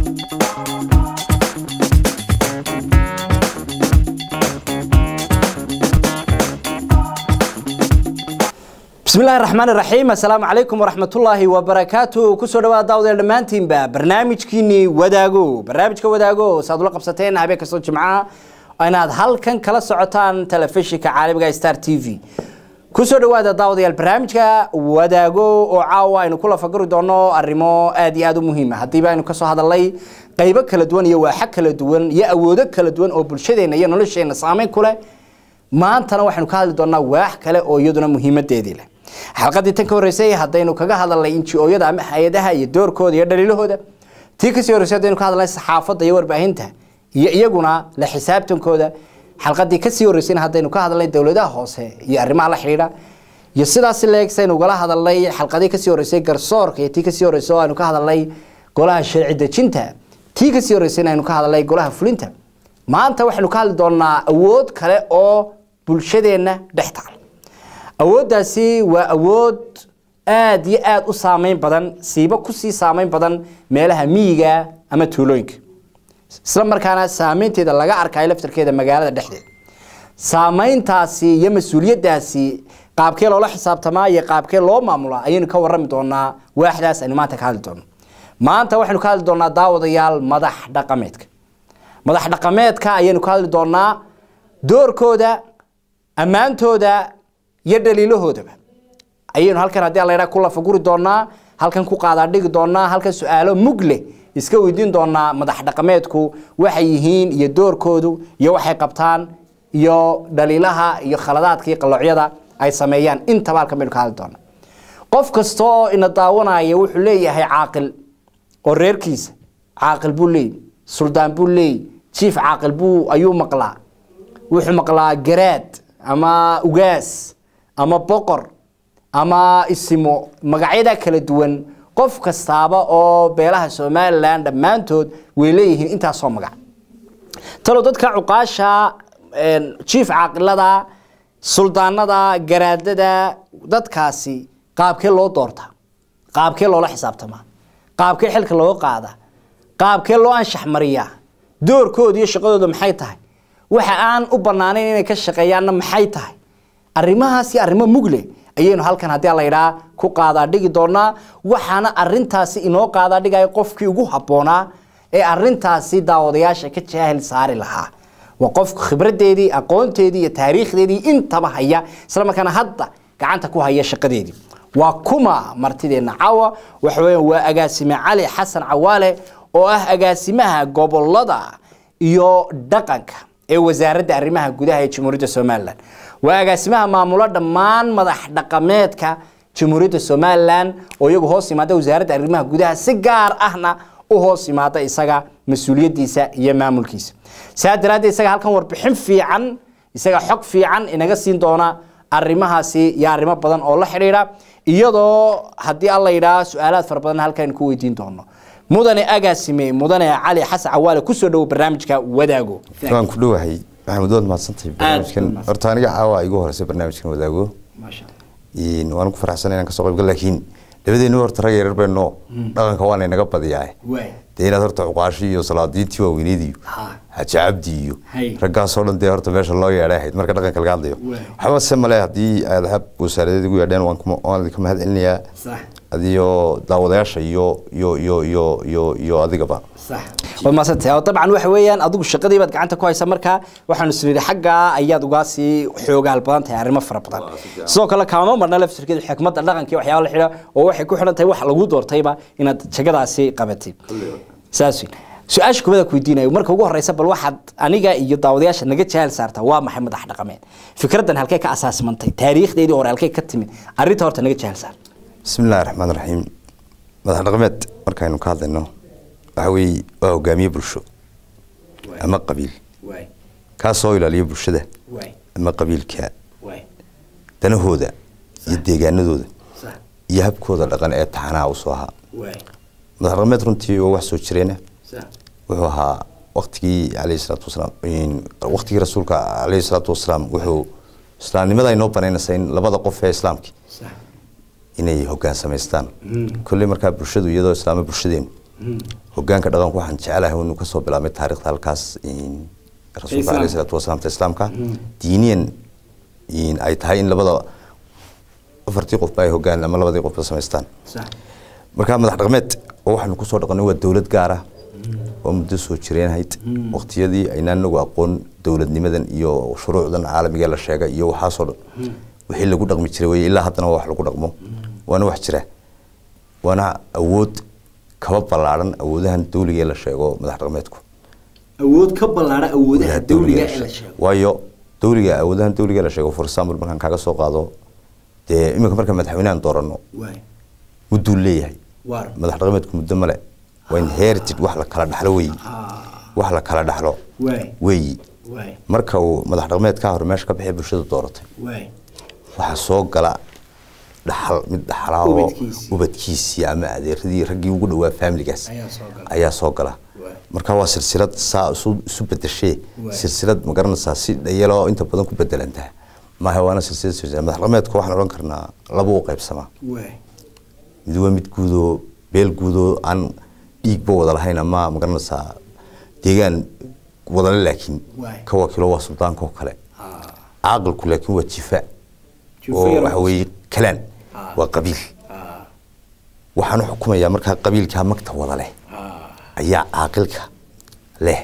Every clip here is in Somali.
بسم الله الرحمن الرحيم السلام عليكم ورحمة الله وبركاته كسر دواء داود الدمانتين با برنامج كيني وداغو برنامج كوداغو سادو لقب ستين هبه كسو جمعة أنا هل كان كلا سعوتان تلفزيون كعالم ستار تي في كسر دواء داود البرنامج وداغو وعاوا إنه كل فقر دونو الرمو آدي آدو مهمة هديبا إنه كسو هذا اللي قيبة كلا دوان يا واحد كلا دوان يا أودك كلا دوان أو بلشدين يا نلشين سامين كله maantana waxaynu ka hadli doonaa waax kale oo iyaduna muhiimadeedii leh xalqadii tan ka horreysay haddaynu kaga hadalnay inji-ooyada ama hay-adaha iyo doorkooda iyo dhaliilahooda tii kasii horreysay haddaynu ka hadalnay saxaafadda iyo warbaahinta iyo iyaguna la xisaabtankooda xalqadii kasii horreysayna haddaynu ka hadalnay dowladaha hoose iyo arrimaha la xidhiidha iyo sidaasi leeg saynu ugala hadalnay xalqadii kasii horreysay garsoorka iyo tii kasii horreysay oo aynu ka hadalnay golaha sharci dejinta tii kasii horreysayna aynu ka hadalnay golaha fulinta maanta waxaynu ka hadli doonaa awood kale oo bulshadeenna dhex taal awooddaasi waa awood aad iyo aad u saameyn badan siiba kusii saameyn badan meelaha miyiga ama tuulooyinka isla markaana saameynteeda laga arkayo laftarkeeda magaalada dhexdeeda saameyntaasi iyo mas-uuliyaddaasi qaabkee loola xisaabtamaa iyo qaabkee loo maamulaa ayaynu ka warrami doonaa waaxdaas aynu maanta ka hadli doono maanta waxaynu ka hadli doonaa daawadayaal madax dhaqameedka madax dhaqameedka ayaynu ka hadli doonaa doorkooda ammaantooda iyo dhaliilahoodaba ayaynu halkan haddii alla yidhaha ku lafaguri doonaa halkan ku qaadaadhigi doonaa halkan su-aalo mug leh iska weydiin doonaa madax dhaqameedku waxay yihiin iyo doorkoodu iyo waxay qabtaan iyo dhaliilaha iyo khaladaadka iyo qaloocyada ay sameeyaan intaba halkan baynu ka hadli doonaa qof kasta oo ina daawanaya wuxuu leeyahay caaqil oo reerkiisa caaqil buu leeyahy suldaan buu leeyahy jiif caaqil buu ayuu maqlaa wuxuu maqlaa garaad ama ugaas ama boqor ama isimo magacyada kala duwan qof kastaaba oo beelaha somalilan dhammaantood way leeyihiin intaasoo magac talo dadka cuqaasha jiif caaqilada suldaanada garaadada dadkaasi qaabkee loo doortaa qaabkee loola xisaabtamaa qaabkee xilka loo qaada qaabkee loo anshax mariyaa doorkooda iyo shaqadooda maxay tahay waxa aan u banaanayn inay ka shaqeeyaanna maxay tahay arrimahaasi arrimo mugle ayaynu halkan haddii la yidhaha ku qaadaa dhigi doonaa waxaana arintaasi inoo qaadaa dhigaya qofkii ugu habboonaa ee arintaasi daawadayaasha ka jaahil saari lahaa waa qofku khibradeedii aqoonteedii iyo taariikhdeedii intaba haya isla markaana hadda gacanta ku haya shaqadeedii waa kuma martideenna caawa waxa weya waa agaasime cali xasan cawaale oo ah agaasimaha gobolada iyo dhaqanka ee wasaaradda arrimaha gudaha ee jamhuuriyadda somalilan waa agaasimaha maamulo dhammaan madax dhaqameedka jamhuuriyadda somalilan oo iyagu hoos yimaada wasaaradda arrimaha gudaha si gaar ahna u hoos yimaada isaga mas-uuliyaddiisa iyo maamulkiisa saa daraaddeed isaga halkan warbixin fiican isaga xog fiican inaga siin doona arrimahaasi iyo arrimo badan oo la xidhiidha iyadoo haddii alla yidhaah su-aalaad fara badan halkan ku weydiin doono mudane agaasime mudane cali xasan cawaale kusoo dhowo barnaamijka wadaago waan ku dhowahay maxamed waad mahadsantahay barnaamijkan horta aniga caawa igu horeysa barnaamijkan wadaago waan ku faraxsan inaan kasoo qaybgal laakiin labadeenu horta rag yarar bayno dhaqanka waana inaga badiyaa dee inaad horta cuqaashi iyo salaadiintii waaweyneed iyo xaaji cabdi iyo raggaasoo dhan dee horta meesha loo yeedhay ahayd marka dhaqanka laga hadlayo waxba se male haddii aad hab wasaaradeed ugu yeedheen waan idinka mahad celinayaa adiyo daawadayaasha iyo iyo iyo iyo iyo iyo adigaba waad maadsantahay oo dabcan waxa weeyaan adigu shaqadii baad gacanta ku haysa marka waxaanu isnidhi xaggaa ayaad ugaa sii xoogaal badan tahay arrimo fara badan sidoo kale kaama marna laftirkeeda xikmadda dhaqanka iyo waxyaaba la xidha oo waxay ku xidhan tahay wax lagu doortayba inaad jagadaasi qabatay saas weyn su-aasha kubada ku weydiinayo marka ugu horeysa bal waxaad aniga iyo daawadayaasha naga jahal saartaa waa maxay madax dhaqameed fikraddan halkee ka asaasmantay taariikhdeedii hore halkee ka timid arrinta horta naga jahal saar bismi illahi raxmaan raxiim madax dhaqameed markaynu ka hadlayno waxa weeye waa hogaamiye bulsho ama qabiil kaasoo ilaaliya bulshada ama qabiilka danahooda iyo deegaanadooda iyo habkooda dhaqan ee taxanaha usoo ahaa madax dhaqameed runtii oo wax soo jireena wuxuu ahaa waktigii alayhi salaatu wasalaam waktigii rasuulka alayhi salaatu wasalaam wuxuu islaamnimada inoo banaynaysa in labada qof ee islaamki inay hogaan samaystaan kolley markaa bulshadu iyadoo islaama bulshadeenu hogaanka dhaqanku waxaan jecelahay inuu kasoo bilaabmay taariikhda halkaas rasuulka alayhi salaatu wasalaam ta islaamka diiniyan ay tahay in labada afartii qofba ay hogaan ama labadii qofba samaystaan marka madax dhaqameed oo waxaanu kusoo dhaqanay waa dowlad gaara oo muddo soo jireenhayd waqtiyadii aynaan nagu aqoon dowladnimadan iyo shuruucdan caalamiga la sheegay iyo waxaasoo dhan wixii lagu dhaqmi jiray wey ilaa haddana waa wax lagu dhaqmo waana wax jira waana awood kaba ballaadhan awoodahan dawliga ee la sheego madax dhaqameedku awood ka ballaadhan awoodaha dawliga ee la sheego waayo dawliga awoodahan dawliga la sheego for example markaan kaaga soo qaado dee iminka marka madaxweynehan dooranno mudduu leeyahay madax dhaqameedku muddo male waa inherited wax la kala dhaxlo weeyi wax la kala dhaxlo weeyi marka uu madax dhaqameed ka hor meesha ka bixi bulshada dooratay waxaa soo gala dhaxal mid dhaxlaa oo ubadkiisii ama adeeradii raggii ugu dhawaa familigaas ayaa soo gala marka waa silsilad saa isu bedeshee silsilad ma garanaysaa si dhayaloo inta badan ku bedelantaa maaha waana silsilad silsilad madax dhaqameedka waxaan odhan karnaa laba u qaybsamaa mid waa mid guudoo beel guudoo aan dhiigba wada lahayn ama ma garanaysaa deegaan wadale laakiin ka wakiilo waa suldaanka oo kale caaqilku laakiin waa jifa oo waxa weeye kalaan waa qabiil waxaan u xukumayaa markaa qabiilkaa magta wada leh ayaa caaqilka leh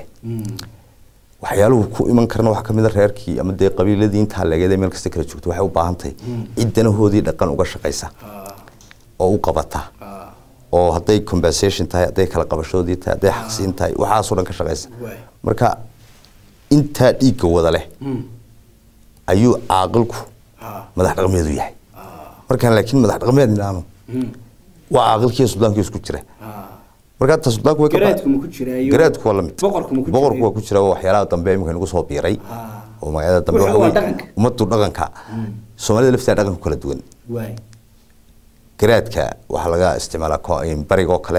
waxyaaluhu ku iman karana waxaa kamid a reerkii ama dee qabiiladii intaa leegeed meel kasta kala joogto waxay u baahan tahay cid danahoodii dhaqan uga shaqaysa oo u qabata oo hadday compensation tahay hadday kala qabashoodii tahay hadday xaqsiin tahay waxaasoo dhan ka shaqaysa marka intaa dhiigga wada leh ayuu caaqilku madax dhaqameedu yahay markaan laakiin madax dhaqameed nidhaahno waa caaqilkii suldaanki isku jira markaa ta suldaanku way garaadku waa lamid boqorku waa ku jira waxyaalaha dambe imika nagu soo biiray oo magacyada dambe waxa weye ummaddu dhaqanka soomaalida lafteeda dhaqanku kala duwan garaadka waxaa laga isticmaalaa barigoo kale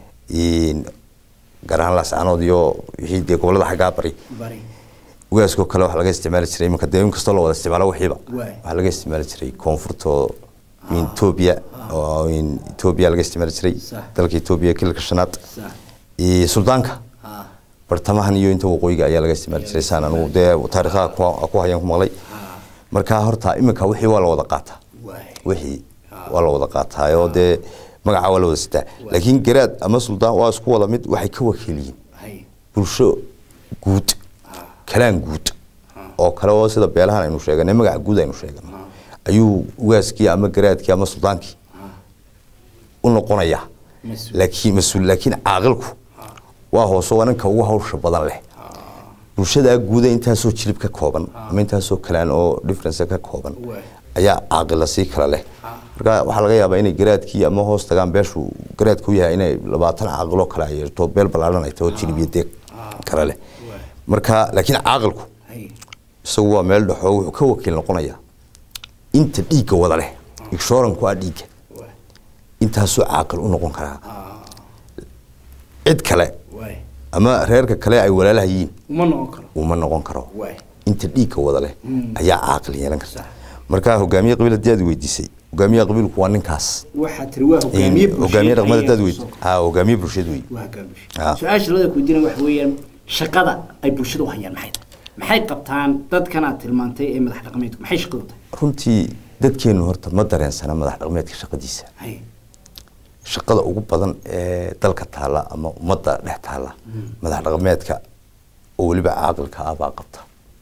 gaar ahaan laascaanood iyo wixii dee gobolada xaggaa bari ugaaskoo kale waxaa laga isticmaali jiray iminka dee in kastoo la wada isticmaalo wixiiba waxaa laga isticmaali jiray koonfurta etoobiya oo etoobiya laga isticmaali jiray dalka etoobiya kilka shanaad suldaanka bartamahan iyo inta waqooyiga ayaa laga isticmaali jiray saan anugu dee taariikhaha ku hayaan ku maqlay marka horta iminka wixii waa la wada qaataa wixii waa la wada qaataayoo dee magaca waa la wada sitaa laakiin garaad ama suldaan waa isku wada mid waxay ka wakiil yihiin bulsho guud kalaan guud oo kale oo sida beelahan aynu sheeganay magaca guud aynu sheeganay ayuu ugaaskii ama garaadkii ama suldaankii u noqonaya laakiin mas-uul laakiin caaqilku waa hoose waa ninka ugu hawsha badan leh bulshadaa guuda intaasoo jilib ka kooban ama intaasoo kalaan oo difference ka kooban ayaa caaqila sii kala leh marka waxaa laga yaabaa inay garaadkii ama hoos tagaan beeshu garaadku yahay inay labaatan caaqiloo kale ay yeerto beel ballaaran ay taho jilib iyo deeg kale leh marka laakiin caaqilku isagu waa meel dhexoo wuxuu ka wakiil noqonayaa inta dhiigga wada leh igshooranku ah dhiigga intaasuu caaqil u noqon karaa cid kale ama reerka kale ay walaalaha yihiin uma noqon karo inta dhiigga wada leh ayaa caaqil yeelan karta marka hogaamiye qabiil hadii aad weydiisay hogaamiyaha qabiilku waa ninkaas hogaamiye dhaqmad hadaad weyd ha hogaamiye bulshad wey su-aasha labada kuweydiina waxa weeyaan shaqada ay bulshada u hayaan maxay tahay maxay qabtaan dadkan aad tilmaantay ee madax dhaqameedku maxay shaqadu tahay runtii dadkeenu horta ma dareensana madax dhaqameedka shaqadiisa shaqada ugu badan ee dalka taalla ama ummadda dhex taalla madax dhaqameedka oo weliba caaqilka ah baa qabta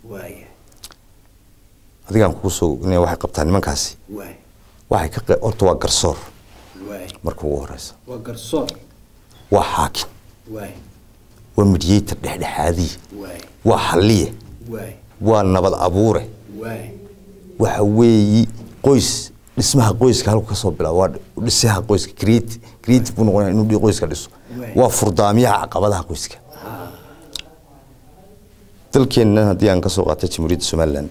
adigaan kugu soo inay waxay qabtaan nimankaasi waxay ka qe- horta waa garsoor marka ugu horeysa waa garsoor waa xaakim waa mediator dhexdhexaadiye waa xalliye waa nabad abuure waxa weeyi qoys dhismaha qoyska halku kasoo bilaabo waa dhisaha qoyska create creative buu noqonaya inuu dhi- qoyska dhiso waa furdaamiyaha caqabadaha qoyska dalkeenna haddii aan kasoo qaatay jamhuuriyadda somaliland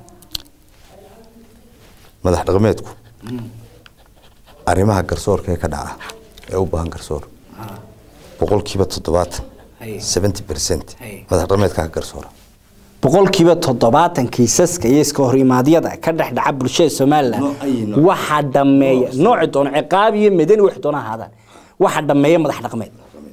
madax dhaqameedku arrimaha garsoorka ee ka dhaca ee u baahan garsoor boqolkiiba toddobaatan seventy percent madax dhaqameedka ka garsoora boqolkiiba toddobaatan kiisaska iyo iska horimaadyada ka dhex dhaca bulshada somalilan Nooc ay nooc. waxaa dhameeya nooci doono ciqaab iyo madani wax doona ahaadaan waxaa dhameeya madax dhaqameed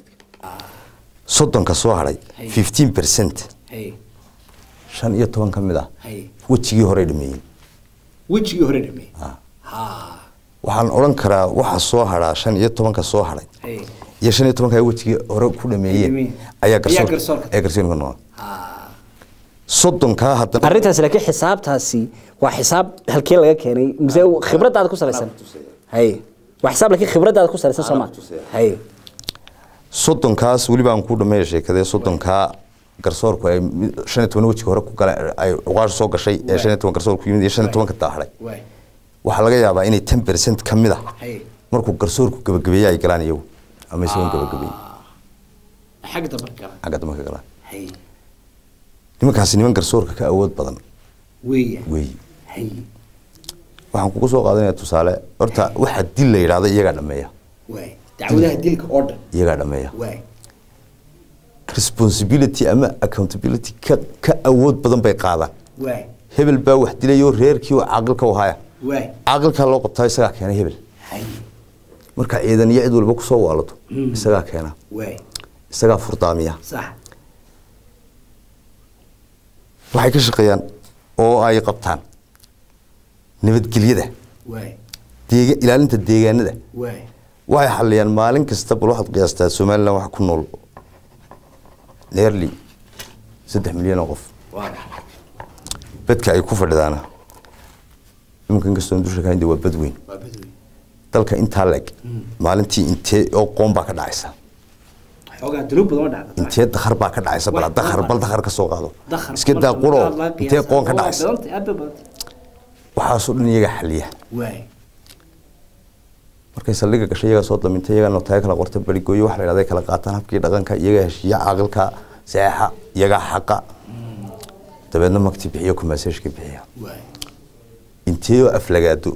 soddonka soo hadhay Hay. fifteen percent hay shan iyo toban ka mid ah hay wejigii horey dhameeyeen wejigii hore dhamey Ah. ha waxaan odhan karaa waxa soo hadhaa shan iyo tobanka soo hadhay hay iyo shan iyo tobanka ay wejigii hore ku dhameeyeen Dhameeyeen. ayaa Ayaa garsoor garsoorka. ayaa garsoorka noqon ha soddonkaa haddana arrintaas laakiin xisaabtaasi waa xisaab halkee laga keenay mise khibradaada ku salaysan hay waa xisaab laakiin khibradaada ku salaysan soo ma hay soddonkaas weli baan ku dhameeya sheekadee soddonkaa garsoorku ay mid- shan iyo toban wejiga hore ku gala ay cuqaash soo gashay ee shan iyo toban garsoorku yimid iyo shan iyo tobanka daahaday waay waxaa laga yaabaa inay ten percent ka mid ah hay markuu garsoorku gabagabeeye ay galaan iyagu ama isagoon gabagabeeye xagga dambe gala xagga dambe ka galaan hay nimankaasi niman garsoorka ka awood badan weeya weey hay waxaan kugu soo qaadanaya tusaale horta waxa dil la yidhaahdo iyagaa dhameeya waay dacwadaha dilka oo dhan iyagaa dhameeya waay responsibility ama accountability ka ka awood badan bay qaadaan waay hebel baa wax dilayoo reerkii oo caaqilka u haya waay caaqilkaa loo qabtaa isagaa keena hebel hay marka ciidan iyo cid walba kusoo waalato isagaa keena waay isagaa furdaamiya sax waxay ka shaqeeyaan oo ay qabtaan nabadgelyada waay deega ilaalinta deegaanada waay waxay xaliyaan maalin kasta bal waxaad qiyaastaa somalilan waxa ku nool nearly saddex milyan oo qof waa bedka ay ku fadhidaana iminka inkastoo dusha ka hinde waa bad weyn waa badweyn dalka intaa leeg maalintii intee oo qoon baa ka dhacaysa xoogaa dunuub badan oo dhacda intee dakhar baa ka dhacaysa bal Wax dakhar badan. bal dakhar ka soo qaado dakhar iska daa marka quro laga qiyaasa, intee qoon ka waa dhacaysa badantay, aad bay badantay. waxaasoo dhan iyaga xaliya waay markay saldhiga gashay iyagaa soo damintay iyagaa notaaya kala qorta barigooyo waxa la yidhahda ay kala qaataan habkii dhaqanka iyagaa heshiiya caaqilka seexa iyagaa xaqa dabeedna magti bixiyo kumaseeshka bixiya waay inteeyoo aflagaado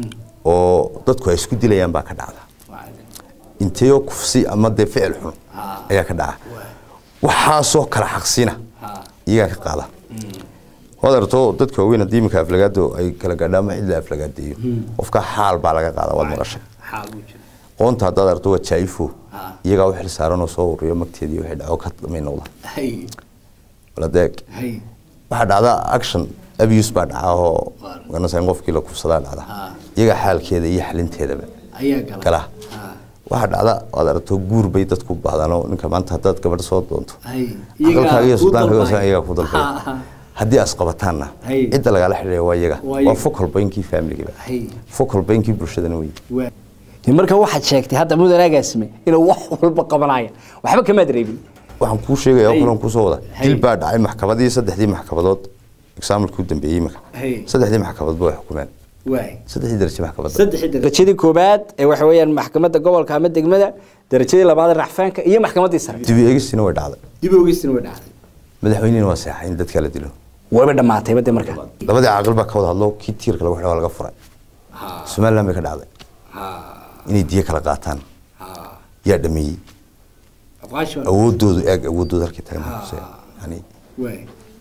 oo dadku ay isku dilayaan baa ka dhacda waa inteeyoo kufsi ama dee ficil xun Ah. ayaa ka dhaca waay waxaasoo kala xaqsina ha iyagaa ka qaada waad arto dadka waaweyn haddii iminka aflagaado ay kala gaadhaan ama cid la aflagaadeeyo qofka xaal baa laga qaada waad maqashay xaal buu jira qoonta haddaad arto waa jaaifo Ah. iyagaa u xil saaran oo soo ururiyo magteedii wixii dhaco ka damay noqda hay waladeeg hay waxaa dhacda action abuse baa dhaca oo Waar. garanaysa in qofkii la kufsadaa dhacda Ah. iyagaa xaalkeeda iyo xalinteedaba ayaa gala gala ha waxaa dhacda waad aragto guur bay dadku u baahdaan oo ninka maanta haddaad gabadh soo doonto hay aqalkaaga iyo kuu sultaankaaga dalbay. iyagaa ku dalbay Ha, ha. haddii asqabataanna Hay. cidda lagala xidhiidha waa iyaga Waa waa iyaga. focal pointkii familigiba Hay. focal pointkii bulshadana wey waay marka waxaad sheegtay hadda mudanaagaasime inuu wax walba qabanaya waxba kamaad reebin waxaan kuu sheegaya Hay. kulan kusoo wada Hay. dil baa dhacay maxkamadii saddexdii maxkamadood exaamilkii u dambeeyey imika Hay. saddexdii maxkamadood way xukumeen waay saddexdii darajo maxkamadda saddexii darajadii koobaad ee waxa weeyaan maxkamadda gobolka ama degmada darajadii labaad ee racfaanka iyo maxkamaddii sare dib u eegistina way dhacday dib ogeystina way dhacday madaxweynihina waa seexay in dadka la dilo wayba dhammaatay bade marka labadii caaqil baa ka wada hadlo kii tiirka lagu xidhay waa laga furay ha somaliland bay ka dhacday ha inay diyo kala qaataan ha yaa dhameeyey afqaashi waa awoodoodu eeg awoodooda halkii tagan Hussein. yani waay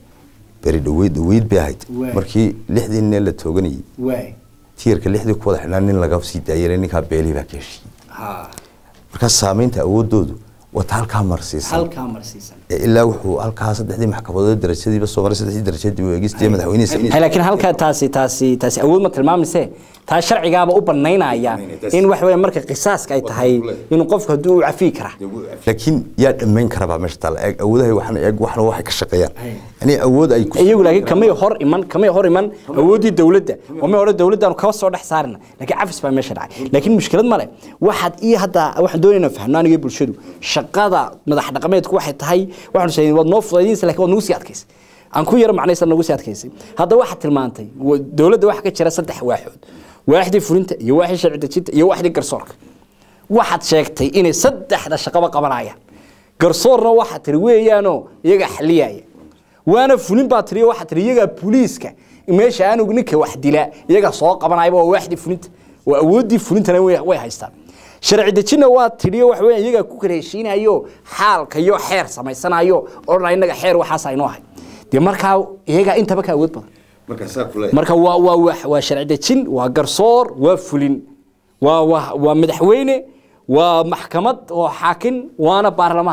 beri dhaweyd dhaweyd bay ahayd Waay. markii lixdii nin ee la tooganayay waay tiirka lixdii ku wada xidhnaa nin laga sii daayay ninkaa beelihii baa ka heshiiyey ha markaas saamaynta awoodoodu wata halkaa marsiisan halkaa marsiisan ee ilaa wuxuu halkaa saddexdii maxkamadood darajadiiba soo maray saddexdii darajadii uu eegistii madaxweynihiisa hay laakiin halkaa taasi taasi taasi awood ma tilmaamayse taa sharcigaaba u banaynaya in wax weeye marka qisaaska ay tahay inuu qofku hadduu u cafiyi karaa laakiin yaa dhammayn kara baa meesha taalla eeg awoodahay waxna eeg waxna waxay ka shaqeeyaan Hay. yani awood ay ku iyagu laakiin kamay hor iman kamay hor iman awooddii dawladda oo may hore dawladdaanu kaba soo dhex saarina laakiin cafis baa meesha dhacay laakiin mushkilad male waxaad iyo hadda waxaan doonaynaa fahno aniga iyo bulshadu shaqada madax dhaqameedku waxay tahay waxaanu sheegnay waad noo fudaydinaysa laakiin waad nagu sii adkaysay aan ku yaro macnaysa nagu sii adkaysay hadda waxaad tilmaantay wa- dawladda waxaa ka jira saddex waaxood waaxdii fulinta iyo waaxdii sharci dejinta iyo waaxdii garsoorka waxaad sheegtay inay saddexda shaqaba qabanayaan garsoorna waxaad tiri weeyaanoo iyaga xaliyaya waana fulin baa tiri waxaa tiri iyagaa booliiska meesha aanug ninka wax dila iyaga soo qabanayba waa waaxdii fulinta waa awooddii fulintana way way haystaan sharci dejinna waa tidhi wax weeyaan iyagaa ku kala heshiinayo xaalka iyo xeer samaysanayo odhanaya innaga xeer waxaas aynoo ahay dee markaa iyagaa intaba ka awood badan marka waa waa waa- waa sharci dejin waa garsoor waa fulin waa waa waa madaxweyne waa maxkamad oo xaakin waana baarlamaan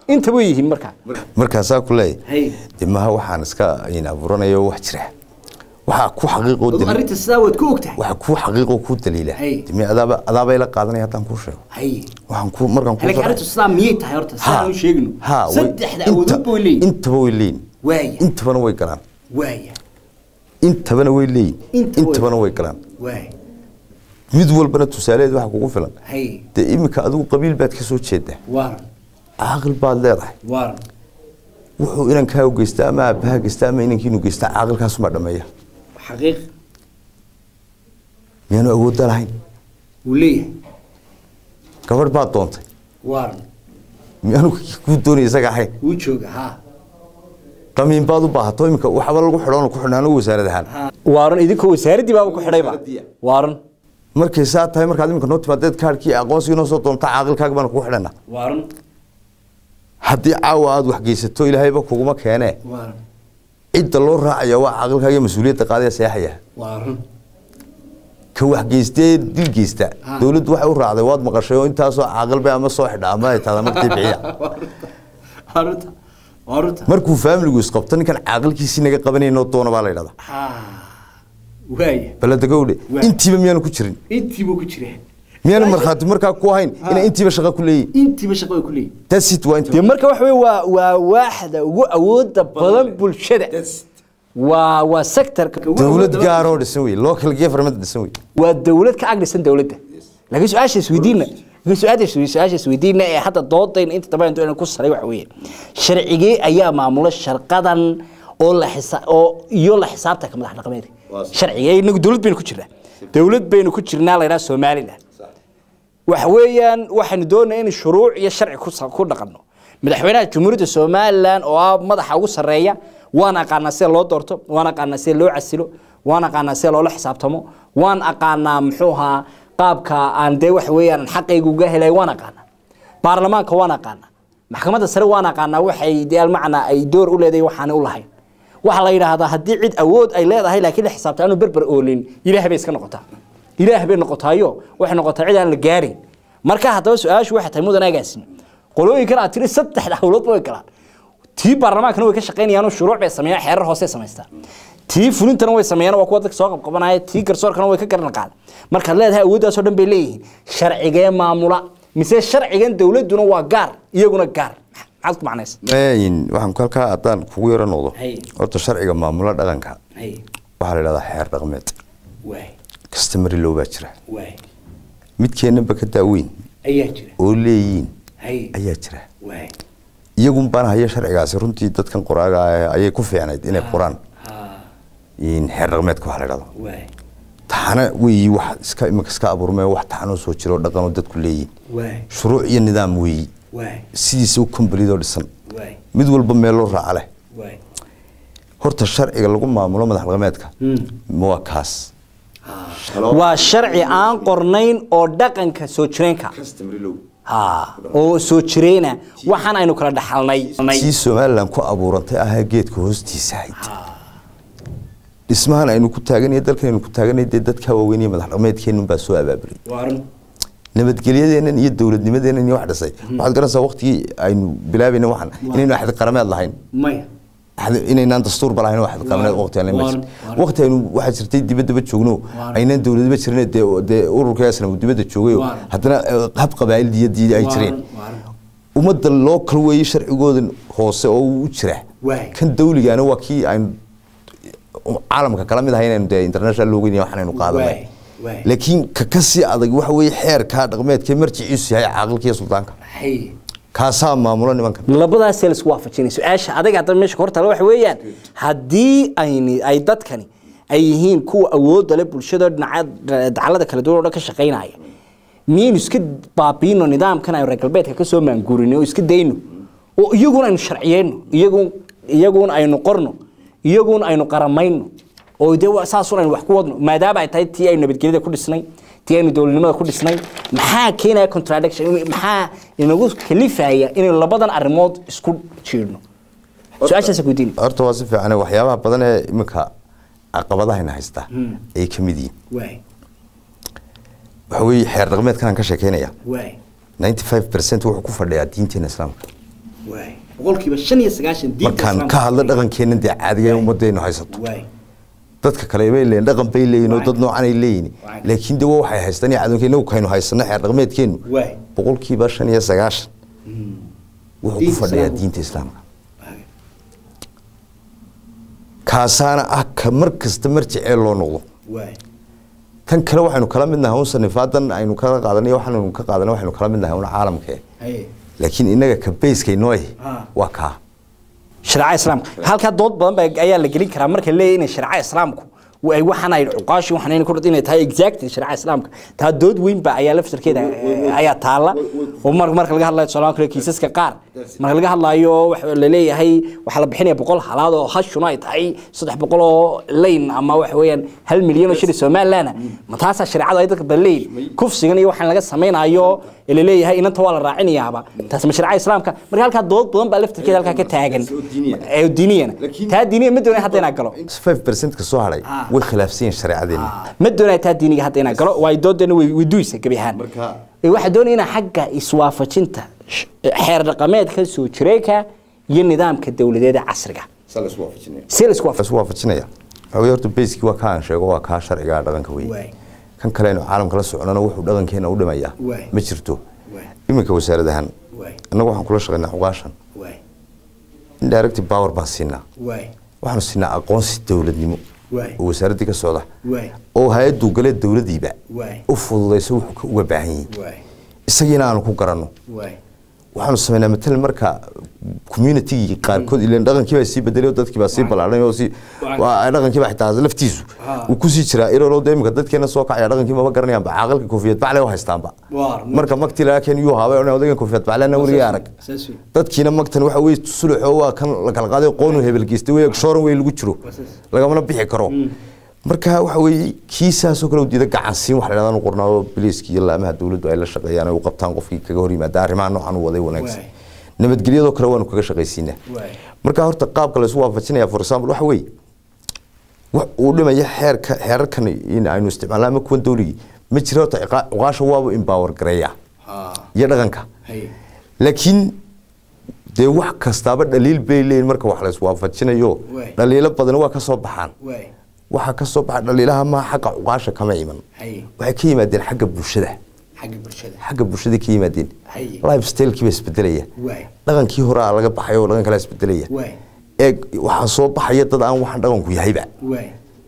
intaba way yihiin markaa markaasaa ku leeyahay Hay. de maha waxaan iska in abuuranayo wax jira waxaa ku xaqiiqoo Adu daliil arrinta sidaa waad ku ogtahay waxaa ku xaqiiqoo ku daliila Hay. demi adaaba adaabay la qaadanaya haddaan kuu sheego hay waxaan ku markaan ku laakiin arrintu sidaa miyay tahay horta sidaa u sheegno ha way- saddexda inta- awoodood bay leeyihin intaba way leeyihin waaya intabana way galaan waaya intabana way leeyihin Inta way- intabana way galaan waaya mid walbana tusaaleed waxa kugu filan hay dee iminka adigu qabiil baad ka soo jeedaa waaran caaqil baad leedahay waaran wuxuu inankaa u geystaa ama aabbaha geystaa ama inankiinu geystaa caaqilkaasumaa dhameeya xaqiiq miyaanu awoodda lahayn wuu leeyahay gabadh baad doontay waaran miyaanu kuu doonaya isaga ahayn wuu jooga ha qamiin baad u baahato iminka waxba lagu xidhoon ku xidhnaan wasaarad ahaan waaran idinkoo wasaaraddii baaba ku xidhayba waaran markay saa tahay markaad iminka noo timaadeed kaarhkii aqoonsigii noo soo doonta caaqilkaaga baanu kugu xidhana waaran haddii caawa aad wax geysato ilaahayba kuguma keenee waaran cidda loo raacaya waa caaqilkaaga iyo mas-uuliyadda qaadaya seexaya waaran ka wax geystee dil geysta Ha. dowladdu waxay u raacday waad maqashay oo intaasoo caaqilba ama soo xidha ama ay tahda martii bixiya waaruta waaruta markuu faamiligu isqabto ninkan caaqilkiisii naga qabanayno doona baa la yidhahdaa ha waaya baladagowdhe Waa. intiiba miyaanu ku jirin intii buu ku jiraa miyaanu markhaati markaa ku ahayn inay intiiba shaqo ku leeyihin intiiba shaqo ay ku leeyihin tasit waa inta dee marka waxa wey waa waa waaxda ugu awooda badan bulshada waa waa sectorka ugu dowlad awooda gaaroo dhisan wey local government dhisan wey waa dowlad ka agdhisan dowladda laakiin su-aasha isweydiina laakiin su-aasha su-aasha isweydiina ee hadda doodayna inta dambe intu ku saray waxa weeye sharcigee ayaa maamula sharqadan oo la xisa oo iyo la xisaabtanka madax dhaqameed sharciga inagu dowlad baynu ku jirnaa dowlad baynu ku jirnaa la yidhaha somaliland waxa weeyaan waxaynu doonayaa in shuruuc iyo sharci ku sa- ku dhaqanno madaxweynaha jamhuuriyadda somaliland oo ah madaxa ugu sarreeya waan aqaanaa sida loo doorto waan aqaanaa sida loo casilo waan aqaanaa sida loola xisaabtamo waan aqaanaa muxuu ahaa qaabka aan dee waxa weeyaan xaqayga uga helay waan aqaanaa baarlamaanka waan aqaanaa maxkamadda sare waan aqaanaa waxay dee almacnaa ay door u leedahay waxaanay u lahayn waxaa la yidhaahdaa haddii cid awood ay leedahay laakiin la xisaabta aanu berber oolin ilaah bay iska noqotaa ilaah bay noqotaayo waxay noqotaa cid aan la gaarin marka haddaba su-aashu waxay tahay mudan agaasina qolooyinkan aad tiri saddexda hawloodba way galaan tii baarlamaankana way ka shaqaynayaan oo shuruuc bay sameeyaan xeerar hoose samaystaan tii fulintana way sameeyaan waa kuwa dadka soo qabqabanaya tii garsoorkana way ka garan qaada markaad leedahay awooddaasoo dhan bay leeyihiin sharcigee maamula mise sharcigan dowladduna waa gaar iyaguna gaar maxaad ku macnaysa Een, waxaan halkaa haddaan kugu yaro noqdo Hay. horta sharciga maamula dhaqanka waxaa la yidhahdaa xeer dhaqameed waay customary law baa jira waay midkeennaba ka daaweyn ayaa jira oo leeyihiin hay ayaa jira waay iyagun baan haya sharcigaasi runtii dadkan qoraaga ah ayay ku fiicnayd inay qoraan ha in xeer dhaqameedka waxa la yidhahdo waay taxana weeyi wax iska iminka iska abuurmee wax taxanoo soo jiro oo dhaqanoo dadku leeyihin waay shuruuc iyo nidaam weeyi waay sidiisa u kombalidoo dhisan waay mid walba meeloo raaca leh waay horta sharciga lagu maamulo madax dhaqameedka waa kaas waa sharci aan qornayn oo dhaqanka soo jireenka ha oo soo jireyna waxaan aynu kala dhaxalnay sii somalilan ku abuurantay ahaa geedka hoostiisa ahayd dhismahan aynu ku taaganay dalkan aynu ku taaganay dee dadka waaweyn iyo madax dhaqameedkeenun baa soo abaabulay nabadgelyadeennan iyo dowladnimadeennan iyo wax dhisay waxaad garanaysaa waqtigii aynu bilaabayna waxan inaynu axdi qarameed lahayn maya axdi- inaynaan dastuurba lahayn oo axdi qarameed waqti aan la Waaran, iman waaran. waqti aynu waxaa jirtay dibadaba joogno Waaran. aynaan dowladaba jirin dee dee ururka asna uu dibadda joogay oo Waaran. haddana eh, hab qabaa'ildiyadii ay jireen ummadda loo kala weeyey sharcigooda hoose oo uu u jira Waay. kan dawligaana waa kii aynu caalamka kala mid ahayn aynu dee international loogeyn waxaan aynu qaadanay Waay, waay. laakiin ka ka sii adag waxa weeye xeerkaa dhaqameedka marjiciisu yahay caaqilka iyo suldaanka hay kaasaa maamulo nimankan labadaasee la isku waafajinay su-aasha adaga hadda meesha ka hortaala waxa weeyaan haddii ayni ay dadkani ay yihiin kuwa awoodda leh bulshada dhinaca dacalada kala duwan oo dhan ka shaqaynaya miyaynu iska baabiino nidaamkan aynu reer galbeedka ka soo maanguurino oo iska dayno oo iyaguna aynu sharciyeyno iyagun iyaguna aynu qorno iyaguna aynu qaramayno oo dee waa- saasun aynu wax ku wadno maadaama ay tahay tii aynu nabadgelyada ku dhisnay tii aynu dowladnimada ku dhisnay maxaa keenaya contradiction maxaa inagu kalifaya inaynu labadan arrimood isku jiidhno su-aashaasa weydiin horta waa si fiican waxyaabaha badan ee iminka caqabadahayna haysta ay ka mid yihiin waay waxa weeye xeer dhaqameedkan aan ka sheekeynaya waay 95 percent wuxuu ku fadhiyaa diinteena islaamka boqolkiiba shan iyo sagaashan diinta markaan islaamka ka hadlo dhaqankeenna dee caadiga ummaddeenu haysato waay dadka kale bay leeyihin dhaqan bay leeyihin oo Waay. dad noocan ay leeyihin Waay. laakiin de waxay haystaan cadowka inagu kaynu haysano xeer dhaqameedkeenu Waay. boqolkiiba shan iyo sagaashan wuxuu ku Diinta fadhiyaa islaamka. diinta islaamka kaasaana ah ka mar kasta marjicee loo noqdo waay tan kale waxaynu kala midnahay un sanifaadan aynu kala qaadanay waxaanu ka qaadanay waxaynu kala midnahay un caalamka eh. haye laakiin inaga ka bayskayno eh Ah. waa kaa shareecada islaamka halkaa dood badan baa ayaa la gelin karaa marka leeyahay inay shareecada islaamku wa- ay waxaan ay cuqaashi waxaan ay kordhin inay tahay exactly shareecada islaamka taa dood weyn ba ayaa laftirkeeda ayaa taala oo mar marka laga hadlayo tusaale kale kiisaska qaar marka laga hadlayo waxa la leeyahay waxaa la bixinaya boqol halaad oo hashuna ay tahay saddex boqol oo layn ama waxa weeyaan hal milyan oo shilin somaliland ma taasaa shareecada ay dadka baleyn kufsigan iyo waxaan laga samaynayo ee la leeyahay inanta waa la raacinayaaba taas ma shareecada islaamka marka halkaa dood badan baa laftirkeeda halkaa ka taagan ee diiniyana taa diiniya ma doonay hadda inaa galo 5% ka soo haray Ah. way khilaafsan yihiin shareecadeena ma doonay taa diiniga hadda inaa galo waayo doodana way way duysa gebi ahaan Marka- Ee, waxaa doonaya inaa xagga iswaafajinta sh- xeer dhaqameedka soo jireeka iyo nidaamka dowladeed ee casriga si la isku waafajin isu waafajinaya waxaa weeye horta bayskii waa kaa aan sheego waa kaa sharciga dhaqanka Waay. weeye kan kale aynu caalamka la soconana wuxuu dhaqankeena u dhimayaa Waay. ma jirto Waay. iminka wasaaradahan Waay. annagu waxaan kula shaqaynaa cuqaashan waay indirect power baan siinaa waay waxaanu siinaa aqoonsi dowladnimo Waay. oo wasaaraddii ka socda waay oo hay-addu gale dowladdiiba Waay. u fududayso wuxuu ka uga baahan yihiin waay isagiina aanu ku garanno waay waxaanu samaynaa matalan marka communitygii qaarkood ilan dhaqankii baa sii bedelay oo dadkii baa sii ballaadhay oo sii waa dhaqankii baa xitaa laftiisu uu kusii jiraa irolo de imika dadkeena soo kacaya dhaqankii maba garanayaanba caaqilka koofiyad bacle u haystaanba Waar, marka magtii laga keen yuu haabay ona odaygan koofiyad baclena weligii arag saas wey. dadkiina magtan waxa weye suluxo waa kan la kala qaaday qoonu hebel geystay wey shooran wey lagu jiro lagamana bixi karo marka waxa weeye kiisaasoo kale u diida gacansiin wax la yidhahdaa inu qornaado biliiska iyo laamaha dowladdu ay la shaqeeyaan ay u qabtaan qofkii kaga hor yimaada arrimaha noocan u waday wanaagsan Waay. nabadgelyadoo kale waanu kaga shaqaysiinaa Waay. marka horta qaabka la isu waafajinaya for example waxa weeye wax uu dhimaya xeerka xeerarkan in aynu isticmaalna ama kuwan dowligii ma jiro horta ciqaa- cuqaasha waaba empower gareeya ha iyo dhaqanka haye laakiin dee wax kastaaba dhaliil bay leeyihin marka wax la iswaafajinayo Waay. dhaliilo badan waa ka soo baxaan waay waxaa ka soo baxa dhaliilaha ma xagga cuqaasha kama iman haye waxay ka yimaadeen xagga bulshada xagga bulshada xagga bulshada ka yimaadeen Haye. lifestylekii baa isbedelaya waay dhaqankii hore aa laga baxay oo dhaqan kale isbedelaya waay eeg waxaa soo baxaya dad aan waxaan dhaqanku yahayba waay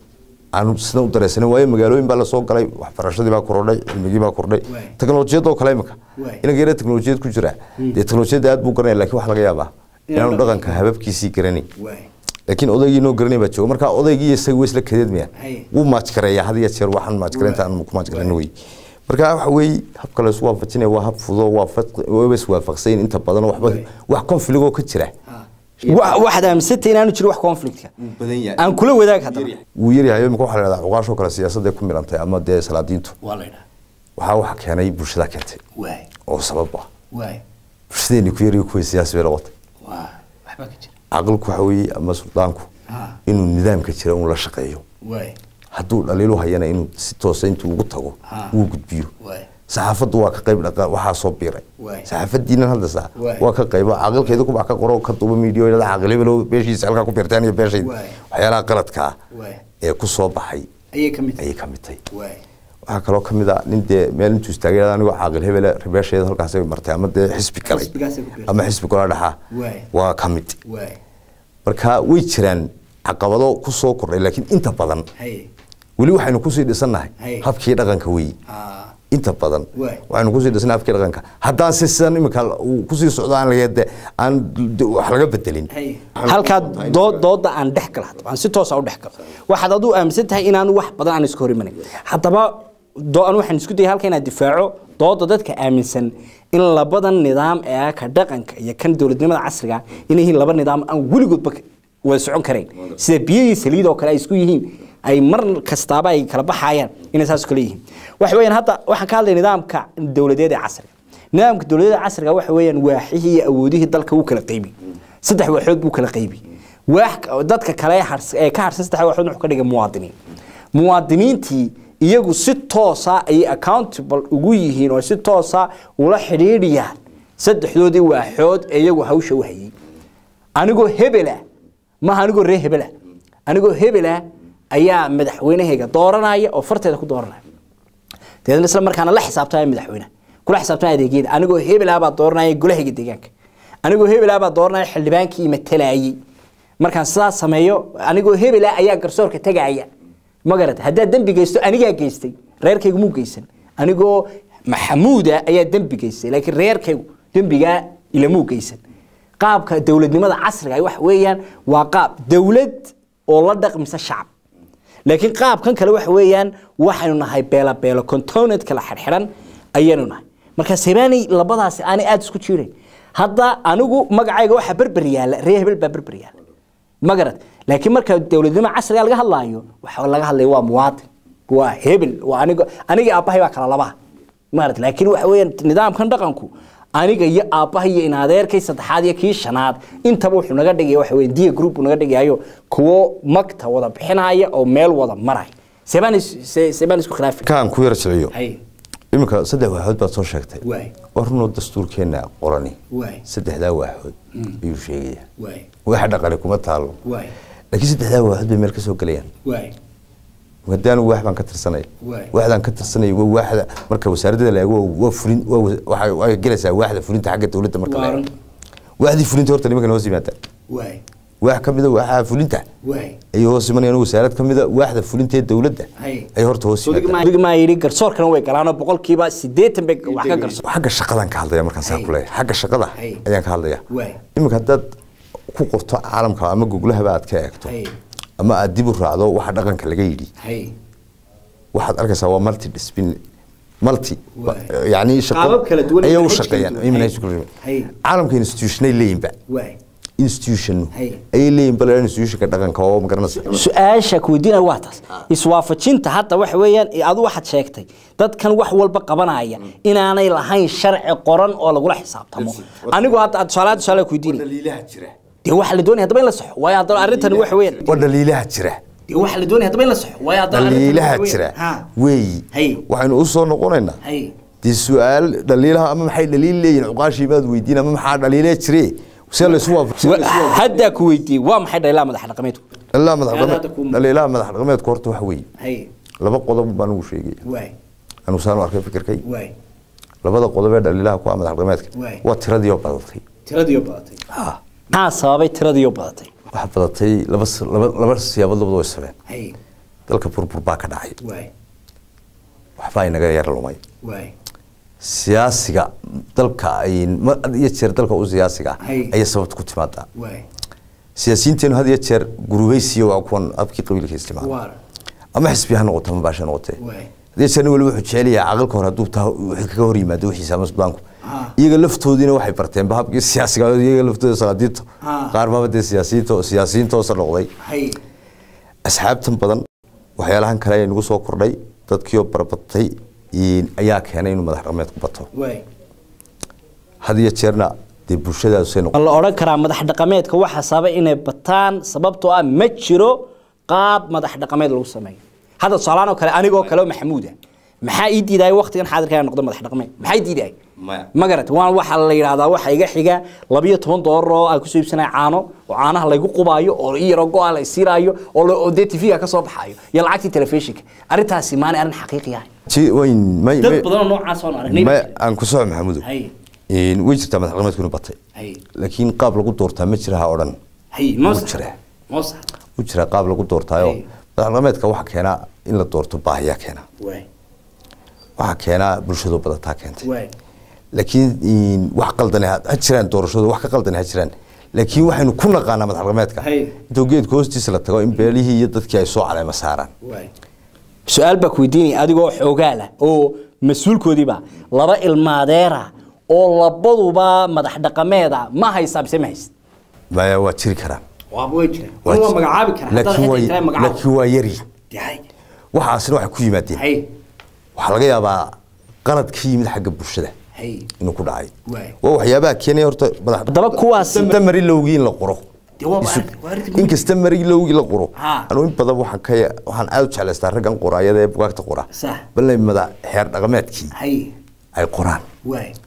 aanu sidan u dareysanin waayo magaalooyin baa lasoo galay waxbarashadii baa kordhay cilmigii baa kordhay Waay. teknolojiyadoo kale imika Waay. inaga yara teknolojiyad ku jira dee teknolojiyadda aad buu garanaya lakin waxa laga yaabaa inaanu dhaqanka hababkiisii garanay waay laakiin odaygii noo garanay baa jooga marka odaygii iyo isaga way isla kadeedmayaan Haye. wuu maajgareeyaa had iyo jeer waxaan maajgareynta aan ku maajgareyno wey marka waxa weeye habka la isu waafajinaya waa hab fudo waa waba iswaafaqsayn inta badan waxba Waay. wax konfiligoo ka jira Wa- waxaad aaminsantay inaanu jiro wax conflictka badan yahay. aan kula wadaag haddaba wuu yaryahay imika waxaa la dhahdaa cuqaashoo kale siyaasadday ku milantay ama dee salaadiintu waa la yidhaha waxaa waxa keenay bulshada keentay waay oo sabab ah waay bulshadeeni ku yariyo kuwa siyaasi bay noqotay waa waxbaa ka jira caqilku waxa weeye ama suldaanku Ha. inuu nidaamka jira uu la shaqeeyo waay hadduu dhaliilu hayana inuu si toosa intuu ugu tago Ha. uu gudbiyo waay saxaafaddu waa ka qayb dhaqa waxaa soo biiray Waay. saxaafadiinan hadda saa Waay. waa ka qaybo caqilkeeda kubax ka qoro ka duuba miidiyo ilaa caqilibalow beeshiisa halkaa ku biirtaan iyo beeshayda Waay. waxyaalaha qaladka ah Waay. ee ku soo baxay ayay ka mid tahay ayay ka mid tahay waay waxaa kaloo ka mid ah nin dee meel intuu istaagay anigoo caaqil hebele rebeesheeda halkaasay martay ama dee xisbi galay Xisbigaasay ku biirtay. ama xisbi gola dhaxa Waay. waa ka mid waay marka way jiraan caqabado ku soo kordhay laakiin inta badan haye weli waxaynu kusii dhisannahay Hay. habkii dhaqanka weyi ha inta badan Waay. waxaynu kusii dhisnay habkii dhaqanka haddaan si sidan imika uu kusii socdo aan laga de- aan de- wax laga bedelin haye halkaa dood dooda aan dhex gala haddaba aan si toosa u dhex galo waxaad aduu aaminsan tahay inaan wax badan aan iska hor imanin haddaba do- an waxaan isku dayay halka inaad difaaco dooda dadka aaminsan in labadan nidaam ee ka dhaqanka iyo kan dowladnimada casriga inay yihiin laba nidaam aan weligoodba wada socon karayn sida biyihii saliid oo kale ay isku yihiin ay mar kastaaba ay kala baxayaan inay saas kale yihiin waxa weeyaan hadda waxaan ka hadlay nidaamka dowladeed ee casriga nidaamka dowladda casriga waxa weeyaan waaxihii iyo awoodihii dalka wuu kala qaybi saddex waaxood buu kala qaybi waax dadka kale ee hars- ee ka harsan saddex waaxood wuxuu ka dhigay muwaadiniin muwaadiniintii iyagu si toosa ayay accountable ugu yihiin oo si toosa ula xidhiidhiyaan saddexdoodii waaxood ee iyagu hawsha u hayay anigoo hebela maaha anigoo ree hebela anigoo hebela ayaa madaxweynahayga dooranaya oo farteeda ku dooranaya dabeedna isla markaana la xisaabtamaya madaxweynaha kula xisaabtamaya adeegyada anigoo hebelaa baa dooranaya golahayga deegaanka anigoo hebelaa baa dooranaya xildhibaankii matalayay markaan sidaas sameeyo anigoo hebelaa ayaa garsoorka tagaaya ma garata haddaad dembi geysto anigaa geystay reerkaygu muu geysan anigoo maxamuuda ayaa dembi geystay laakiin reerkaygu dembigaa ilamuu geysan qaabka dowladnimada casriga ah waxa weeyaan waa qaab dowlad oo la dhaqmisa shacab laakiin qaabkan kale waxa weeyaan waxaynu nahay beela beelo component kala xirxiran ayaynu nahay marka sebaani labadaasi aanay aada isku jiirayn hadda anigu magacayga waxaa berber yaalla ree hebel baa berber yaalla ma garad laakiin marka dowladnimo casriga laga hadlaayo waxa laga hadlaya waa muwaadin waa hebel waa aniga aniga aabbahay baa kala labaha maarad laakiin waxa weeyaan nidaamkan dhaqanku aniga iyo aabbaha iyo in adeerkay saddexaad iyo kii shanaad intaba wuxuu naga dhigaya waxa weeye dia group uu naga dhigayo kuwo magta wada bixinaya oo meel wada maraya seebaan is- se- seebaan isku khilaafi kaan ku yar jilciyo hay iminka saddex waaxood baad soo sheegtay Waay. waa runoo dastuurkeenna qorani Waay. saddexdaa waaxood ayuu sheegaya waay waxa dhaqani kuma taalo waay laakiin saddexdaa waaxood bay meel ka soo gelayaan waay haddaan waax baan ka tirsanay Waay. waaxdaan ka tirsanay waa waaxda marka wasaaradda la eego waa fulin waa wa- waxay waxay gelaysaa waaxda fulinta xagga dowladda marka la Waaran. eego waaxdii fulinta horta nimankan hoos yimaadaan waay waax ka mida waaxaha fulinta waay ayay hoos imanayaan wasaarad ka mida waaxda fulinta ee dowladda Hay. ayay horta hoos yimaadaan Odig maa yidhi garsoorkana way galaanoo boqolkiiba siddeetan bay wax ka garsoor xagga shaqadan ka hadlaya markaan saa Hay. ku leeyahay xagga shaqada Hay. ayaan ka hadlaya Waay. iminka haddaad ku qorto caalamka ama goglahaba aad ka eegto Hay. ama aad dib u raacdo waxa dhaqanka laga yidhi hay waxaad arkaysaa waa multi discipline multi Waay. yani Qaabab kala duwan ayay iyo u manhaj kala shaqeeyaan duwan. ay manhaj Hay. kala duwan. Hay. caalamka institutionay leeyinba waay institution Hay. ayay leeyihin bal institutionka dhaqanka oo magaranaysa su-aasha ku weydiinaya waa taas iswaafajinta hadda waxa weeyaan adu waxaad sheegtay dadkan wax walba qabanaya inaanay lahayn sharci qoran oo lagula xisaabtamo anigu hadda aad tusaalaha tusaale ku weydiinaya dhaliilaha jira dee waxa la doonaya haddaba in la saxo waayo haddaba arrintani waxa weeyaan waa dhaliilaha jira dee waxa la doonaya haddaba in la saxo waayo haddaba arrintani dhaliilaha waxa jira weeyaan. Ha. weeyi Hay. waxaynu u soo noqonaynaa hay dee su-aal dhaliilaha ama maxay dhaliil leeyihin cuqaashii baad weydiin ama maxaa dhaliilee jire see laysu Wa- haddaa ku weydiiyey waa maxay dhaliilaha madax dhaqameedku dhaliilaha madax Hadda dhaqameed ku- dhaliilaha madax dhaqameedku horta waxa weeye hay laba qodob baan ugu sheegaya waay anuu saan u arkay fikirkay waay labada qodob ee dhaliilaha ku ah madax dhaqameedka Waay. waa tiradii oo badatay tiradiiyo badatay maxaa sababay tiradiiyo badatay waxa badatay laba s- laba laba siyaabood labada way sabeen hay dalka burbur baa ka dhacay waay waxbaa inaga yar lumay waay siyaasiga dalka ay ma- had iyo jeer dalka u siyaasiga ah Hay. ayay sababta ku timaadaa waay siyaasiyiinteenu had iyo jeer gurubaysiyo waa kuwan abkii qabiilka isticmaala waar ama xisbi ha noqoto ama baasha noqotee Waay. hadii jeer nin waliba wuxuu jecel yahay caqalka hore hadduu taa wixii kaga hor yimaado wixiisa ama sudaanku Ah. iyaga laftoodiina waxay barteen ba habkii siyaasiga iyaga laftooda salaadiinta Ah. qaar baaba dee siyaasiyiinta siyaasiyiinta hoose noqday hay asxaabtan badan waxyaalahan kale ee nagu soo kordhay dadkiioo barbatay in- ayaa keenay inuu madax dhaqameed ku bato waay had iyo jeerna dee bulshadaasay noqon ma la odhan karaa madax dhaqameedka waxaa sababa inay bataan sababtoo ah ma jiro qaab madax dhaqameed lagu sameeyo hadda tusaalahaan oo kale anigoo kale oo maxamuud ah maxaa ii diidaya waqtigan xaadirka inaan noqdo madax dhaqameed maxaa ii diidaya Maya. ma garat waan waxaa la yidhahdaa waxa iga xiga labiyo toban doolar oo aan kusoo iibsanaya caano oo caanaha laygu qubaayo oo i yaro go-a la isiiraayo oo la- oo dee tv-ga ka soo baxaayo iyo lacagtii telefishinka arrintaasi maanay arrin xaqiiqi ahay Ji- wayn- may- dad may- badan oo noocaas oon aragnay may aan ku soco maxamudu hay In way jirtaa madax dhaqameedku inuu batay hay laakiin qaab lagu doortaa ma jira ha odhan hay Wuu moosa jiraa. moosa u jira qaab lagu doortaayo Hey. madax dhaqameedka waxa keenaa in la doorto baahiyaa keena waay waxa keenaa bulshadu badataa keentay waay laakiin in wax qaldan ha ha jiraan doorashadu wax ka qaldan ha jiraan laakiin waxaynu ku naqaanaa madax dhaqameedka Hey. intuu geedka hoostiisa la tago in beelihii iyo dadkii ay soo caleema saaraan su-aal baa ku weydiinaya adigoo xoogaa lah oo mas-uulkoodiiba laba ilmaadeera oo labaduba madax dhaqameeda ma haysaa mise ma hayst maya waa jiri karaan waaba way jiraan Waa waa jir- magacaabi karaa laakiin waa laakiin waa yari hay waxaasina waxay ku yimaadeen hay waxaa laga yaabaa qalad ka yimid xagga bulshada hay inuu ku dhacay Waay. waa waxyaabaha keenaya horta madax haddaba kuwaas kasta mari lowgii in la qoro Dee waa Isu- arrin- waa arrin- in kasta mari lowgii la qoro Ha. anuu in badan waxaan ka ya- waxaan aad u jeclaystaa raggan qoraayada ee bugaagta qora Sax. balay madax xeer dhaqameedkii hay ay qoraan waay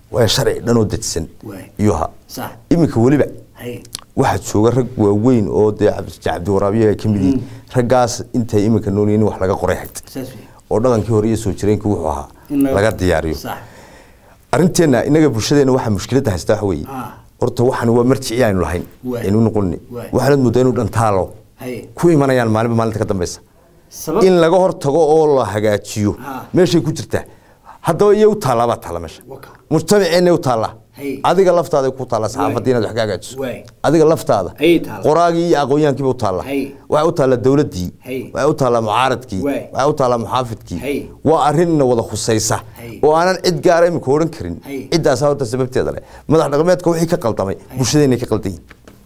waa sharci dhan oo dejisan Waay. iyo ha Sax. iminka weliba Hay. waxaa jooga rag waaweyn oo dee cabdi cabdiwaraabiye ay ka mid yihiin raggaas intay iminka nool yihiin in wax laga qoray xigta saas wey oo dhaqankii hore iyo soo jireenkii wuxuu ahaa In laga- laga diyaariyo sax arrinteena inaga bulshadeena waxaa mushkiladda haysta waxa weeye Ah. horta waxaan waa marjici aynu lahayn Waay. aynu noqonni Waay. waxaanad moodaa inuu dhantaalo Hay. ku imanayaan maalinba maalinta ka dambeysa sabab in laga hortago oo la hagaajiyo Ah. meeshay ku jirtaa haddaba iyo u taallaa baa taalla meesha Waka. mujtamaceenna u taallaa Hay. adiga laftaada ku taalla saxaafadda inaad wax ka hagaajiso Waay. adiga laftaada Ayay taallaa. qoraagii iyo aqoonyahankiiba u taalla Hay. waxay u taallaa dowladdii Hay. waxay u taallaa mucaaradkii Waay. waxay u taallaa muxaafidkii Hay. waa arrinna wada khusaysa Hay. oo aanan cid gaara imika odhan karin Hay. ciddaasaa horta sababteeda leh madax dhaqameedka wixii ka qaldamay bulshadeenay ka qaldan yihin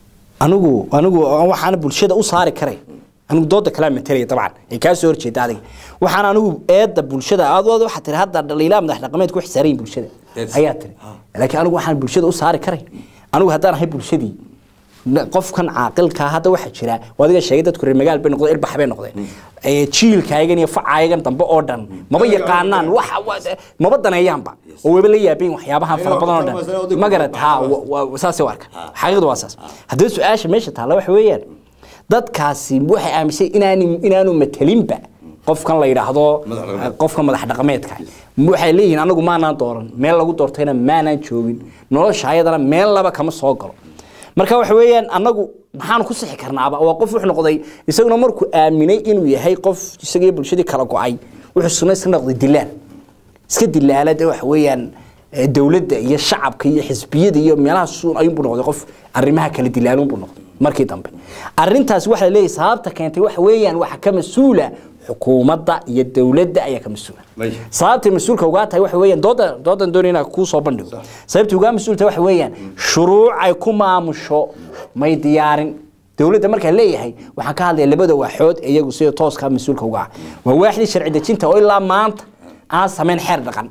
anigu anigu waxaan bulshada u saari karay anigu dooda kala matalaya dabcan ay kaa soo horjeeda adiga waxaan anigu eedda bulshada aad aad waxaa tiri hadda dhaliilaa madax dhaqameed ku xisaaran bulshada Yes. ayaa tiri laakiin anigu waxaan bulshada u saari karay anigu haddaan ahay bulshadii na- qofkan caaqilka hadda waxaa jira waa adiga sheegay dadku reer magaal bay noqdeen ilbax bay noqdeen ee jiilkaagan iyo facaayagan dambe oo dhan maba yaqaanaan waxa wa- maba daneeyaanba oo weba la yaabeen waxyaabahan fara badan oo dhan ma garat ha wa- wa- saasay u arka xaqiiqdu waa saas haddaba su-aasha meesha taalla waxa weeyaan dadkaasi waxay aaminsan inaani inaanu matalinba qofkan la yidhaahdo qofka madax dhaqameedka waxay leeyihiin anagu maanaan dooran meel lagu doortayna maanaan joogin nolosha ayadana meel laba kama soo galo marka waxa weeyaan anagu maxaan ku sixi karnaaba waa qof wuxuu noqday isaguna markuu aaminay inuu yahay qof isagii bulshadii kala go-ay wuxuu suna iska noqday dilaan iska dilaala de waxa weeyaan eh, dowladda iyo shacabka iyo xisbiyada iyo meelaha suun ayuunbuu noqday qof arrimaha kala dilaaluunbuu noqday markii dambe arrintaas waxaa la leeyahay sababta keentay waxa weeyaan waxa ka mas-uula xukuumadda iyo dowladda ayaa ka mas-uula May. sababtay mas-uulka ugaa tahay waxa weeyaan dooda doodan doonaya inaan kuu soo bandhigo sababtay ugaa mas-uulta waxa weeyaan shuruuc ay ku maamusho may diyaarin dowladda markaa leeyahay waxaan ka hadlaya labada waaxood ee iyagu sida tooska mas-uulka uga ah waa waaxdii sharci dejinta oo ilaa maanta aan samayn xeer dhaqan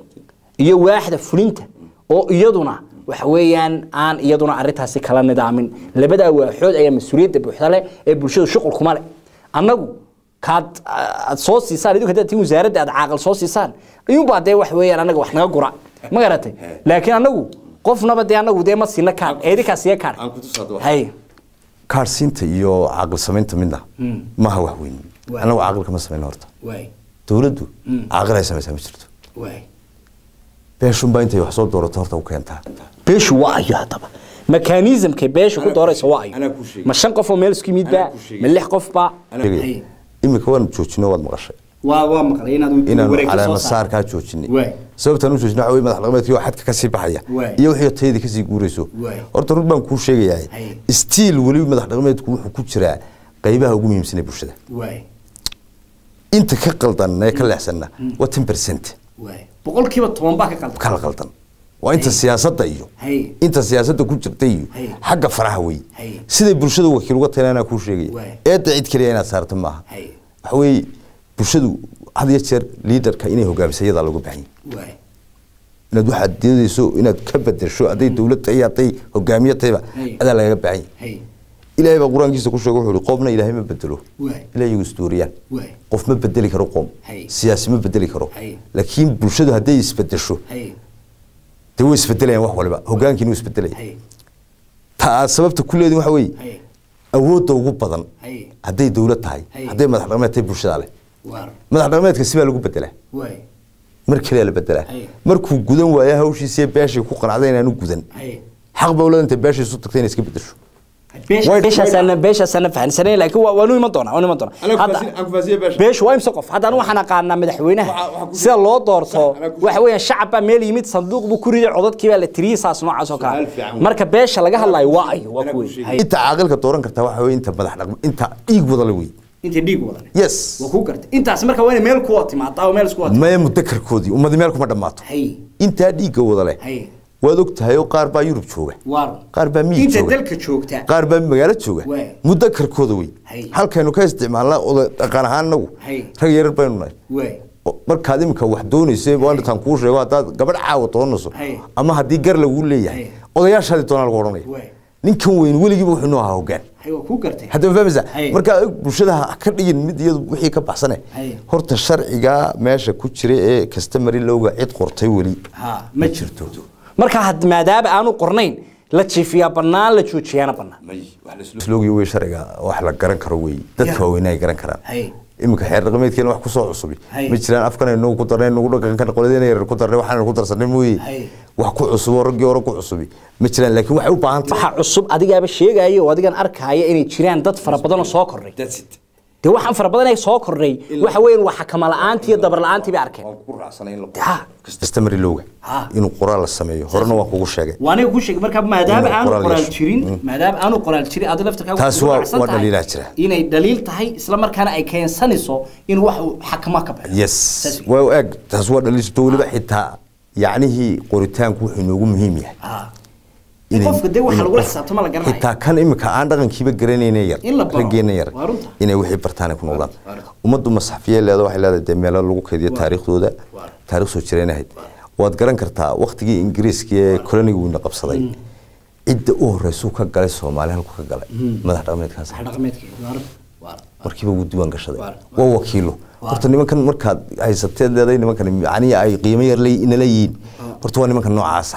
iyo waaxda fulinta oo iyaduna waxa weeyaan aan iyaduna arrintaasi kala nidaamin labadaa waaxood ayaa mas-uuliyadda buuxda leh ee bulshadu shuqul kuma leh annagu kaad aad soo siisaan idinku haddaad tiin wasaaradda aad caaqal soo siisaan iyuunbaa dee wax weeyaan annaga wax naga gura ma garatay laakiin annagu qofnaba dee annagu dee ma siina kaar eedinkaa siiya kaar Aan ku tusaado wax. hay kaarsiinta iyo caaqil samaynta midna maaha wax weyn Waay. anagu caaqilka ma samayno horta waay dowladdu caaqil ay samaysaa ma jirto waay beeshunbaa intay wax soo doorato horta u keentaa beeshu waa ayo haddaba mekanismkay beesha ku dooraysa waa anaa ayo kuu sheegay. ma shan qof oo meel isku yimid baa Anaa kuu sheegay. ma lix qof baa Sheegaya. iminka waan joojino waad maqashay waa waa maqlay inaad inaanu caleemasaarkaa joojinay Waay. sababtaan u joojina waxa weye madax dhaqameedkii oo xadka kasii baxaya Waay. iyo wixii tayadii kasii guurayso Waay. horta run baan kuu sheegayaa Hay. stiil weli madax dhaqameedku wuxuu ku jiraa qaybaha ugu muhiimsan ee bulshada waay inta ka qaldan ee ka leexsanna waa ten percent waay boqolkiiba toban baa ka qaldan kala qaldan waa inta siyaasadda iyo Hay. inta siyaasadda ku jirta iyo Hay. xagga faraha wey Hay. siday bulshada wakiil uga tahay anaa kuu sheegaya Waay. eedda cid keliya inaad saarto maaha Hay. waxa weeye bulshadu had iyo jeer liidarka inay hogaamiso iyadaa looga baahan yahay waay inaad waxaad doonayso inaad ka bedesho hadday dowlad tahay iyo hadday hogaamiye tahayba Hay. adaa lagaga baahan yahay hay ilaahay baa qur-aankiisa ku sheegay wuxuu ihi qoomna ilaahay ma bedelo Waay. ilaa iyagu isdooriyaan Waay. qof ma bedeli karo qoom Hay. siyaasi ma bedeli karo Hay. laakiin bulshadu hadday isbedesho hay dee way isbedelayaan wax waliba hogaankiina wuu isbedelaya hay ta aad sababta ku leedin waxa weeye hay awoodda ugu badan hay hadday dowlad tahay Hay. hadday madax dhaqameed tahay bulshada leh waar madax dhaqameedka sibaa lagu bedelaa waay mar kaliya la bedelaa Hay. markuu gudan waayo hawshiisiiyo beeshii ku qanacday inaanu gudan hay xaq baa ulada intay beeshii isu tagtay inay iska bedesho beeshaasana beeshaasana fahansanay laakiin waa waanu iman doonaa waanu iman doonaa Anaa ku Hadda- fahansin- aan ku fahansiye beesha. beeshu waa imse qof hadda anu waxaan aqaanaa madaxweynaha Waxa- waxa ku- sida loo doorto Sax, anaa ku- waxa weeyaan shacab baa meel yimid sanduuq buu ku riday codadkii baa la tiriyey saas noocaas oo kale Su'aal fiican wey. marka beesha laga hadlayo waa ayo waa kuwe inta caaqilka dooran kartaa waxa weeye inta madax dhaqameed inta dhiig wada la wey inta dhiig wadan yes waa ku gartay intaas marka waa inay meel ku wada timaadaa oo meel isku wada maya mudakarkoodii ummadi meel kuma dhammaato hay intaa dhiigga wada leh hay waad og tahay oo qaar baa yurub jooga waar qaar baa miyi inta jooga dalka joogta qaar baa magaalo jooga Waay. mudakarkooda wey Hay. halkaynu ka isticmaalnaa oda dhaqan ahaan nagu Hay. rag yarar baynu nahay waay O- markaad imika wax doonaysa waantaan kuu sheego haddaad gabadh caawa doonayso Hay. ama haddii gar lagu leeyahay Hay. odayaashaadii doonaa lagu odhanaya Waay. ninkan weyn weligiiba wuxuu noo ahaa hogaan hay waa ku gartay hadda ma fahmaysaa Hay. marka bulshada ha ka dhigin mid iyadu wixii ka baxsane Hay. horta sharciga meesha ku jira ee kastamari lowga cid qortay weli ha ma jirto marka had maadaama aanu qornayn la jiifiyaa bannaan la joojiyaana bannaan sloogi wey sharciga wax la garan karo wey dadka Ya. waaweyn ay garan karaan Hay. iminka xeer dhaqameedkeena wax kusoo cusubi Hay. ma jiraan afkan aynu ku darnay nagu dhaqankan qoladeen yar ku darnay waxaan ku darsanay mooye Hay. wax ku cusub oo raggii hore ku cusubi ma jiraan laakiin waxay u baahan tahay waxa cusub adigaaba sheegaya oo adigan arkaya inay jiraan dad fara badan oo soo kordhay dee waxaan fara badan ay soo kordhay waxa weeyaan waa xakama la'aantii iyo dabar la'aantii bay arkeen Ha. customary lowga Ha. inuu qoraal la sameeyo horena waan kugu sheegay waa aniga ku sheegay marka maadaama Inuu aanu qoraal qoraal yeesho. jirin maadaama aanu qoraal jirin adiga laftarkaaga Taas waxaad waa- raacsan waa tahay dhaliilaa jira. inay dhaliil tahay isla markaana ay keensanayso in wax uu xakama ka baxo yes Saas wey. waa eg taas waa dhaliilto weliba xitaa yacnihii qoritaanku wuxuu inoogu muhiim yahay Ha. in inay- qofka dee waxa inuu lagula qof- xisaabtama la garanayo xitaa kan imika aan dhaqankiiba garanayna yar In la baro. raggeena yar Waa runta. inay wixii bartaan ay ku noqdaan Waa runta. ummaddu masxafiyay leedahay waxay leedahay dee meelo lagu kaydiyo Waa. taariikhdooda Waa. taariikh soo jireen ahayd waad garan kartaa waqtigii ingiriiska ee koloniga wiina qabsaday cidda u horeysuu ka galay soomaali halku ka galay madax dhaqameedkaas Wax dhaqameedkeeda, waa run. Waa run. markiiba wuu diiwaan gashaday Waa. waa wakiilo Waa. horta nimankan markaad haysateed leedahay nimankan macnihi ay qiimo yar le- inala yihiin horta waa nimanka noocaasa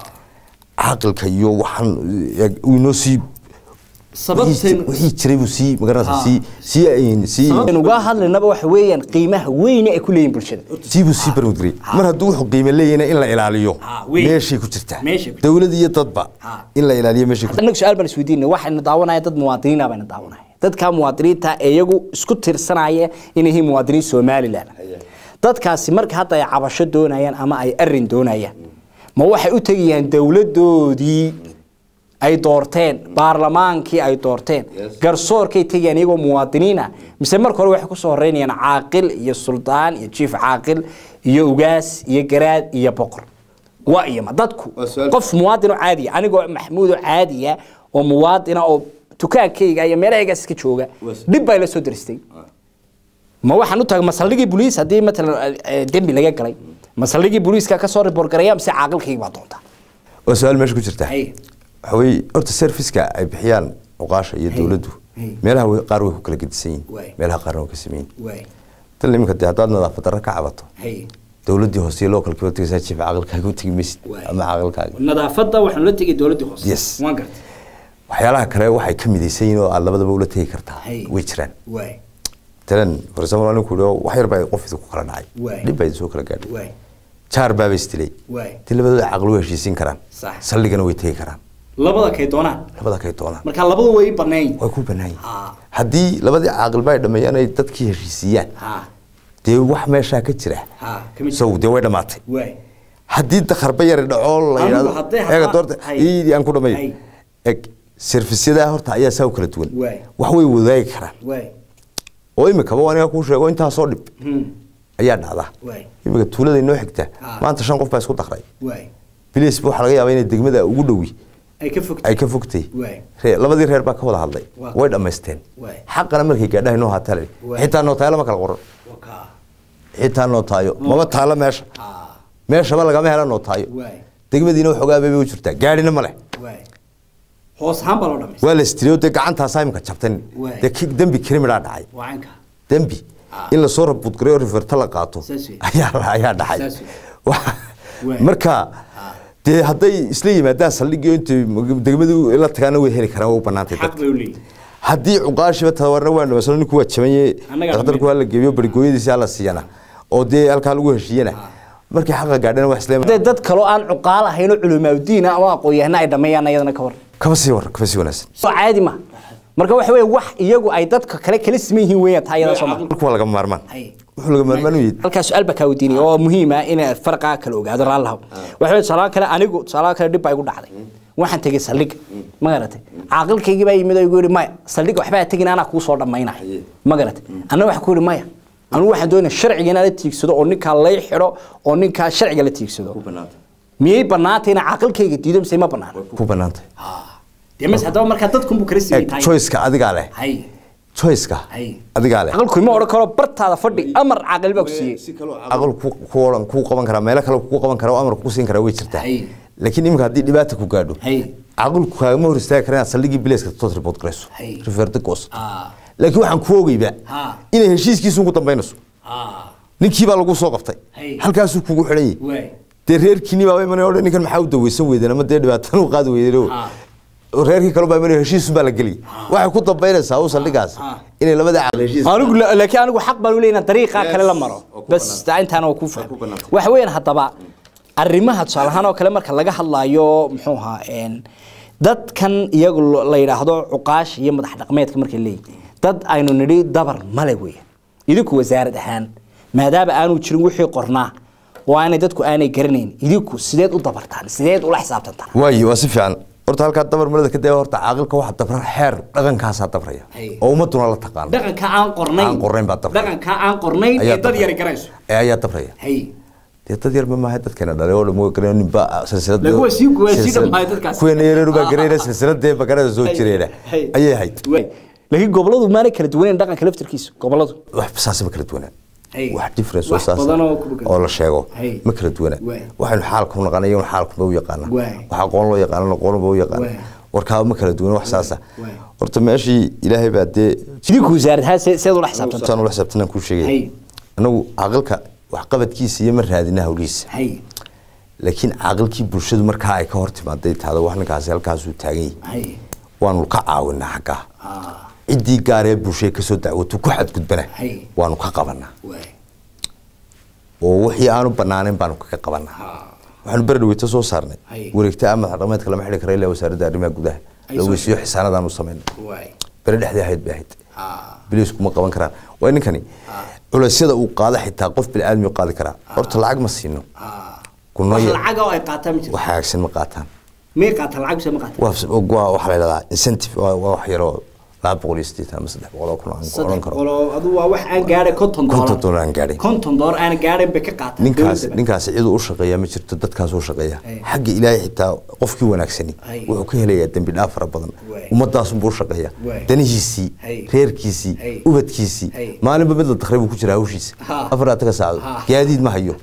caaqilka iyo waxaan eh, uu inoo sii sababteen wixii jiray buu sii magaranaysa Ha. sii sii ayn sii sababteen uga hadlaynaba waxa weeyaan qiimaha weyne ay ku leeyihin bulshada sii buu sii barmudgirey mar hadduu wuxuu qiimo leeyahayna in la ilaaliyo Ha, weyn. meeshay ku jirtaa Meeshay ku jirtaa. dowlad iyo dadba Ha. in la ilaaliyo meeshay ku annagu su-aal baan isweydiinay waxayna daawanaya dad muwaadiniina bayna daawanaya dadka muwaadiniinta ee iyagu isku tirsanaya inay yihiin muwaadiniin somalilan dadkaasi marka hadda ay cabasho doonayaan ama ay arin doonayaan ma waxay u tegayaan dowladoodii ay doorteen baarlamaankii ay doorteen garsoorkay tegayaan iyagoo muwaadiniina mise marka hore waxay kusoo horeynayaan caaqil iyo suldaan iyo jiif caaqil iyo ugaas iyo garaad iyo boqor waa iyama dadku Waa su'aal. qof muwaadin oo caadiya anigoo maxmuud oo caadiya oo muwaadina oo dukaankayga iyo meelahaygaas iska jooga dhib baa ila soo daristay ma waxaan u tagay masaldhigii booliis haddii matalan eh, dembi laga galay masaldhigii booliiska ka soo report garaya mise caaqilkayga baa doonta waa su-aal meesha ku jirta Hay. waxa weeye horta serviceka ay bixiyaan cuqaasha iyo Hay. dowladdu Hay. meelaha way- qaar way ku kala gedisan Waay. yihiin meelaha qaarna way ka sameyn waay tan iminka dee haddaad nadaafad darro ka cabato hay dowladdii hoose iyo localkiiba tegaysaa jiif caaqilkaaga u tegi maysid Waay. ama caaqilkaaga nadaafadda waxaan la tegay dowladdii hoose Yes. waan gartay waxyaalaha kale waxay ka midaysan yihiin oo aad labadaba ula tegi kartaa Hay. way jiraan waay talan for example anigu kuhi wax yar baa qof idinku kala dhacay Waay. dhib baa idin soo kala gaadhay waay jaar baaba isdilay waay ti labadooda caqli way heshiisin karaan Sax. saldhigana way tegi karaan labada kay doonaan labada kay doonaan marka labadu way banayn way ku bannaan Ha. yihiin haddii labadii caaqilba ay dhammeeyaan ay dadkii heshiisiyaan ha dee wax meeshaa ka jira ha kamid sow dee way dhammaatay waay haddii dakarba yari dhaco la Anigu yidhahdo haddii eega hataa- doorta hay. iidii aan ku dhammayo Hay. eg servisyada horta ayaa saa u kala duwan Waay. wax way wadaagi karaan waay oo imikaba waa aniga kuu sheego intaasoo dhib Hmm. ayaa dhacda Waay. imika tuulada inoo xigta Ha. maanta shan qof baa isku dakray waay bilis waxaa laga yaabaa inay degmada ugu dhowi ay ka fogtay ay ka fogtay Waay. Ree- labadii reer baa ka wada hadlay Waa. way dhammaysteen Waay. xaqana markay gaadhaha inoo haatale Waay. xitaa nootayo lama kala qoran wakaa xitaa nootaayo mama taalo meesha ha meeshaba lagama hela nootaayo waay degmadiina waxoogaa bay u jirtaa gaadhina ma leh waay hoos ahaan baa loo dhamaystay waa la istiriyo dee gacantaasaa imika jabtan Waay. dee ki- dembi krimidaa dhacay waa canka dembi Ah. in lasoo rabudgareyo riferta la qaato Saas wey. ayaa ayaa dhacay Saas wey. Wa- Waay. marka dee hadday isla yimaadaan saldhigio intay degmadu la tagaana way heli karaan way u banaantay xaq dadka bay u leeyihin haddii cuqaashiba tababarna waa dhamasano ninku waa jabanye Annagaa dhakhtarku dhammayn. waa la geeyo barigooyadiisi hala siiyana oo dee halkaa lagu heshiiyana markay xaqa gaadhana wax isla hadee dad kaloo aan cuqaal ahayn oo culimaadudiina ama aqoon-yahana ay dhammeeyaan iyadana ka war kaba sii war kaba sii wanaagsan soo caadi ma marka waxa weeye wax iyagu ay dadka kale kala siman yihiin weeyaan taa iyada soo ma marka waa laga maarmaan Hay. wuxuu laga maarmaan u yidhi halkaas su-aal baa kaa weydiinaya oo muhiim ah in farqa kala ogaado raallahow waxa weeye tusaale kale anigu tusaale kale dhib baa igu dhacday waxaan tegey saldhigga ma garatay caaqilkaygii baa yimid oo igu yidhi maya saldhigga waxbaa tegin anaa kuu soo dhammaynaya ma garatay anna waxaan ku yidhi maya anigu waxaan doonaya sharciga inaan la tiigsado oo ninkaa lay xidho oo ninkaa sharciga la tiigsado miyay bannaantay inaan caaqilkayga diido mise ma bannaana ku banaantay dee mas haddaba markaa dadkunbuu kala eg choiceka adigaa leh hay choiceka Hay. adigaa leh caaqilku ima odhan karo bartaada fadhi amar caaqil baa ku siiyey aqal ku ku oran ku qaban karaa meelo kale ku qaban karaa oo amar ku siin karaa way jirtaa Hay. laakiin imika haddii dhibaata ku gaadho Hay. aqalku kaagama hor istaagi karaa inaad saldhigii bileeska toos report garayso Hay. referta goos Ah. laakiin waxaan ku ogeyba Ha. inay heshiiskiisu ugu dambaynayso Ah. ninkii baa lagu soo qabtay Hay. halkaasuu kugu xidhan yahay waay dee reerkiini baa imanaya odhan ninkan maxaa u daweysan weydeen ama dee dhibaatana u qaadi weydeen Ha. reerkii kale baa imanaya heshiisun baa la geliy waxay ku dambaynaysaa u saldhigaas Ha. inay labada caqli heshiis anigu la- laakiin anigu xaq baan u leeyahay inaan dariiqa kale la maro oo ku bas bannaan. taa intaana waa ku ku fahmay bannaan. waxa weeyaan haddaba arrimaha tusaale ahaan oo kale marka laga hadlaayo muxuu ahaa een, dadkan iyagu lo- la yidhaahdo cuqaash iyo madax dhaqmeedka markay leeyihin dad aynu nidhi dabar male weeye idinku wasaarad ahaan maadaama aanu jirin wixii qornaa oo aanay dadku aanay garanayn idinku sideed u dabartaan sideed ula xisaabtantaan waayi waa si fiican horta halkaa dabar marada ka dee horta caaqilka waxa dabra xeer dhaqankaasaa dabraya Hay. oo ummaduna la taqaano dhaqanka aan qornayn Aan qornayn baa dabraya. dhaqanka aan qornayn ee Ayaa dad dabraya. yari garayso ee ayaa dabraya hay dee dad yarba maaha dadkeena dhalay oo dhan waa garanaya ninba silsilad Laakiin waa sii- waa sii dhammaay dadkaas. kuweena yareeru baa garanayna silsiladee bakarada soo jireena Hay. ayay ahayd Way. laakiin goboladu maanay kala duwanayn dhaqanka laftirkiisa goboladu wax saasaba kala duwanaan Hay. wax difference oo Wax saas badan oo ku- oo la sheego Hay. ma kala duwanaan Waay. waxaynu xaalku naqanayo xaalkuma u yaqaana Waay. wax aqoon loo yaqaano aqoonba u yaqaana Waay. warkaaba ma kala duwana wax saasa Waay. horta meeshii ilaahay baa dee idinku wasaaradahaan see- seed ula xisaabtantaan saan ula xisaabtanaan kuu Hay. sheegay anagu caaqilka waxqabadkiisa iyo ma raadina hawlihiisa hay laakiin caaqilkii bulshadu markaa ay ka hor timaaday tahdo wax ninkaasi halkaasuu taagan yahay hay waanu ka caawinaa xaggaa ah ciddii gaaree bulshada kasoo dacwato ku xadgudbana Hay. waanu ka qabanaa way oo wixii aanu banaanayn baanu kaga qabanaa ah waxaanu beri dhaweyto soo saarnay Hay. wareegta ama dhaqameedka lama xidhi kara ilaa wasaaradda arrimaha gudaha Ay la soo weysiiyo xisaanadaanu samaynay way beri dhexdii ahayd bay ahayd ah biliisku ma qaban karaan waa ninkani culeysyada uu qaado xitaa qof biniaadmi qaadi karaa horta lacag ma siino ah Kunno wax yar. lacag oo ay qaataan ma jirto wax hagaagsan ma qaataan may qaataan lacag mise ma qaataan waa waa waxa la yidhahdaa incentive waa waa wax yaroo laba boqol iyo siddeetan ama saddex boqol oo kun aan ku odhan saddex karo boqol oo adu waa wax aan gaadhay konton doolar konton dollar aan gaadhay konton doolar aan gaadhayn bay ka qaataan ninkaas dowladda. ninkaas ciduu u shaqeeya ma jirto dadkaas u shaqeeya Ay. xagga ilaahay xitaa qofkii wanaagsani Ay. wuxuu ka helayaa dembi dhaaf fara badan Waay. ummadaasunbuu u shaqeeya Waay. danihiisii Ay. reerkiisii Ay. ubadkiisii Ay. maalinba mid la dakray buu ku jira hawshiisa Ha. afar ataga saacadood Ha. gaadiid ma hayo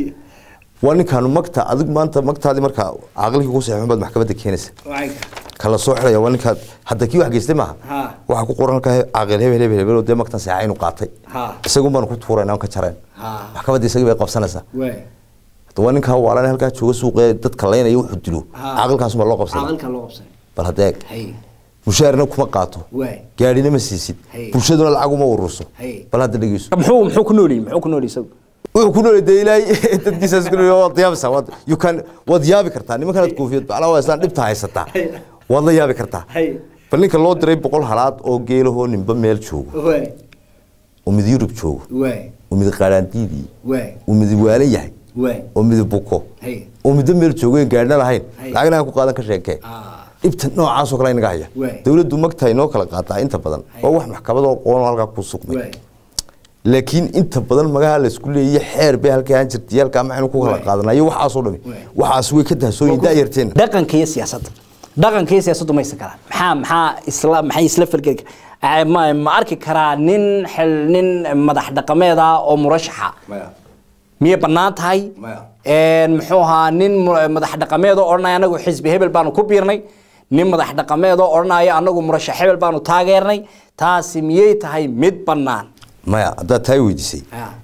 waa ninkaanu magta adig maanta magtaadii markaa caqligii ku saxiixun baad maxkamadda keenaysa Wacyiga. kala soo xidhaya waa ninkaad hadda kii wax geystay maaha Ha. waxaa ku qoran halkaa caaqil hebel hebel hebel oo dee magtan saxa inuu qaatay Ha. isagun baanu ku tuuraynaa ka jareen Ha. maxkamadda isagii bay qabsanaysaa way hadda waa ninkaa waalan halkaa jooga suuqee dadka laynaya wuxuu dilo Ha. caaqilkaas ma loo qabsana aqalka loo qabsan bal haddee hay mushaarina kuma qaato way gaadhina ma siisid Hay. bulshaduna lacag uma ururso Hay. bal hadda dhegeyso muxuu muxuu ku noolyihin muxuu ku nool isagu wuxuu ku nool dee ilaahay dadkiisaas ku nool waad yaabaysaa waad you can waad yaabi kartaa nimankanaad koofiyad baclaa waa islaan dhibta haysataa Hay. waad la yaabi kartaa hay bal ninka loo diray boqol halaad oo geelahoo ninba meel joogo way oo mid yurub joogo way oo mid qaaraandiidii way oo mid waalan yahay way oo mid buko hay oo midba meel joogo en gaadhna lahayn Hay. lacagna aan ku qaadan ka sheekee ah dhibta noocaasoo kale inaga haya Waay. dowladdu magta inoo kala qaataa inta badan waa wax maxkamadoo qoonoo halkaa ku sugmay way laakiin inta badan magaha la isku leeyahay xeer bay halkaa aan jirtay halkaa maxaynu ku kala Waay. qaadanayo waxaasoo dhami Waay. waxaas way ka dahsooyin daayarteena dhaqanka iyo siyaasadda dhaqanka iyo siyaasaddu maysan karaan maxaa maxaa isla maxay isla falgeli kar- ma ma arki karaa nin xil nin madax dhaqameed ah oo murashaxa miyay bannaan tahay Maya. Een, muxuu ahaa nin mu- madax dhaqameed oo odhanaya anagu xisbi hebel baanu ku biirnay nin madax dhaqameed oo odhanaya anagu murashax hebel baanu taageernay taasi miyay tahay mid bannaan maya haddaad taa weydiisay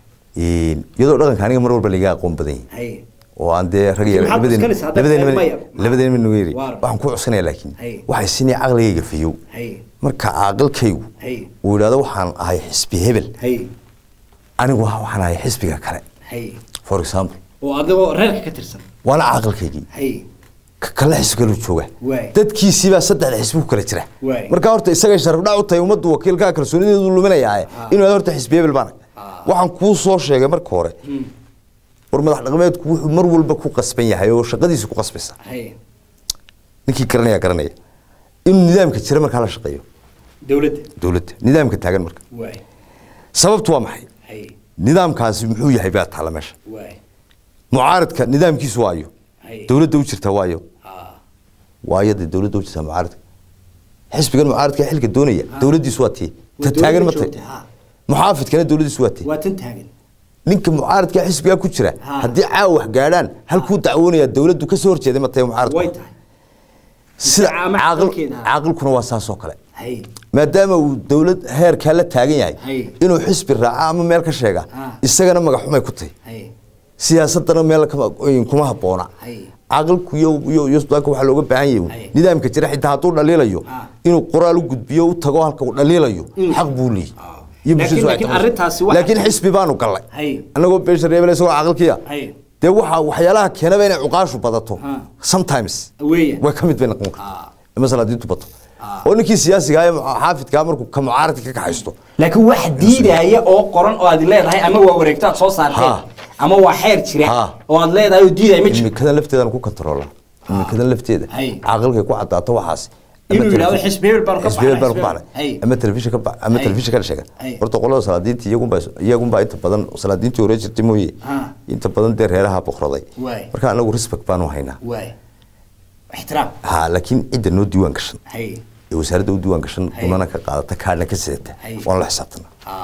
iyadoo dhaqanka aniga mar walba laga aqoon badan yahay oo aan dee rag iyo Maxaad labadeen cuskanaysaa? Hadda labadeen maya. labadeen min weeri Waar. waxaan ku cuskanaya laakiin Hay. waxay sinay caqligayga fiyow Hay. marka caaqilkaygu Hay. uu yidhahdo waxaan ahay xisbi hebel hay anigu waxaan ahay xisbiga kale hay for example oo adigoo reerka ka tirsan waana caaqilkaygii hay ka kale xisbi kale jooga Waay. dadkiisiibaa saddexda xisbi ku kala jira Waay. marka horta isagay sharaf dhac u tahay ummaddu wakiilkaa kalsoonideedu luminayaa inuu yidhahdo horta xisbi hebel baan waxaan kuu soo sheegay marka hore war madax dhaqameedku wuxuu mar walba ku qasban yahay oo shaqadiisa ku qasbaysa hay ninkii garanaya garanaya inuu nidaamka jira markaa la shaqeeyo dowladda dowladda nidaamka taagan marka waay sababtu waa maxay hay nidaamkaasi muxuu yahay baa taala meesha waay mucaaradka nidaamkiisu waayo Hay. dowladda u jirta waayo ah waayo dee dowladda u jirta mucaaradka xisbigan mucaaradka ee xilka doonaya dowladdiisu waa tii Waa ta taagan ma dowladda tahay joogta, ha. muxaafidkana dowladdiisu waa tii waa tan taagan ninka mucaaradka xisbigaa ku jira Ha. haddii caawa wax gaadhaan halkuu dacwoonaya dowladdu ka soo horjeeday ma tahay way mucaaradku tahay sida Ama caaqil xaqalkeeda. caaqilkuna waa saas oo kale hay maadaama uu dowlad heerkaa la taagan yahay Hay. inuu xisbi raaca ama meel ka sheega Ha. isagana magaxumay ku tahay hay siyaasadana meel kama- kuma habboona Hay. caqalku iyo iyo iyo sudaanka waxaa looga baahan yahay Hay. nidaamka jira xitaa hadduu dhaliilayo Ah. inuu qoraal u gudbiyo u tago halka uu dhaliilayo xaq buu leeyahy iyo Laakiin- bulshadu ay laakiin tahay. arrintaasi waxaa- laakiin xisbi baanu gallay Hay. annagoo beesha reebel isagoo caqalkiya Hay. dee waxaa waxyaalaha keenaba inay cuqaashu badato Ah. sometimes Weeyaan. way ka mid bay noqon Ah. kartaa ama salaadiintu bato oo ninkii siyaasiga ah ee xaafidkaa markuu ka mucaaradka ka kaxaysto laakiin wax diidaya oo qoran oo aad leedahay ama waa wareegto aad soo saarteen Ha. ama waa xeer jira Ha. oo aad leedahay oo diidaya ma jiro imikadan lafteedaan ku kataroola imikadan lafteeda Hay. caqalkay ku cadaato waxaas Inuu yidhaahdo xisbi hebel baanu ka xisbi hebel baanu ka baxnay, baxnay Hay. ama telefishin ka ba ama Hay. telefishin ka sheega Hay. horta qolada salaadiinta iyagunbaa iyagunbaa inta badan salaadiintii hore jirtay mooye Ha. inta badan dee reeraha boqraday Waay. marka anagu respect baanu haynaa waay ixtiraam ha laakiin cidda noo diiwaan gashan hay ee wasaaradda u diiwaan gashan Hay. unana ka qaadata kaadhna ka sidata Hay. waan la xisaabtana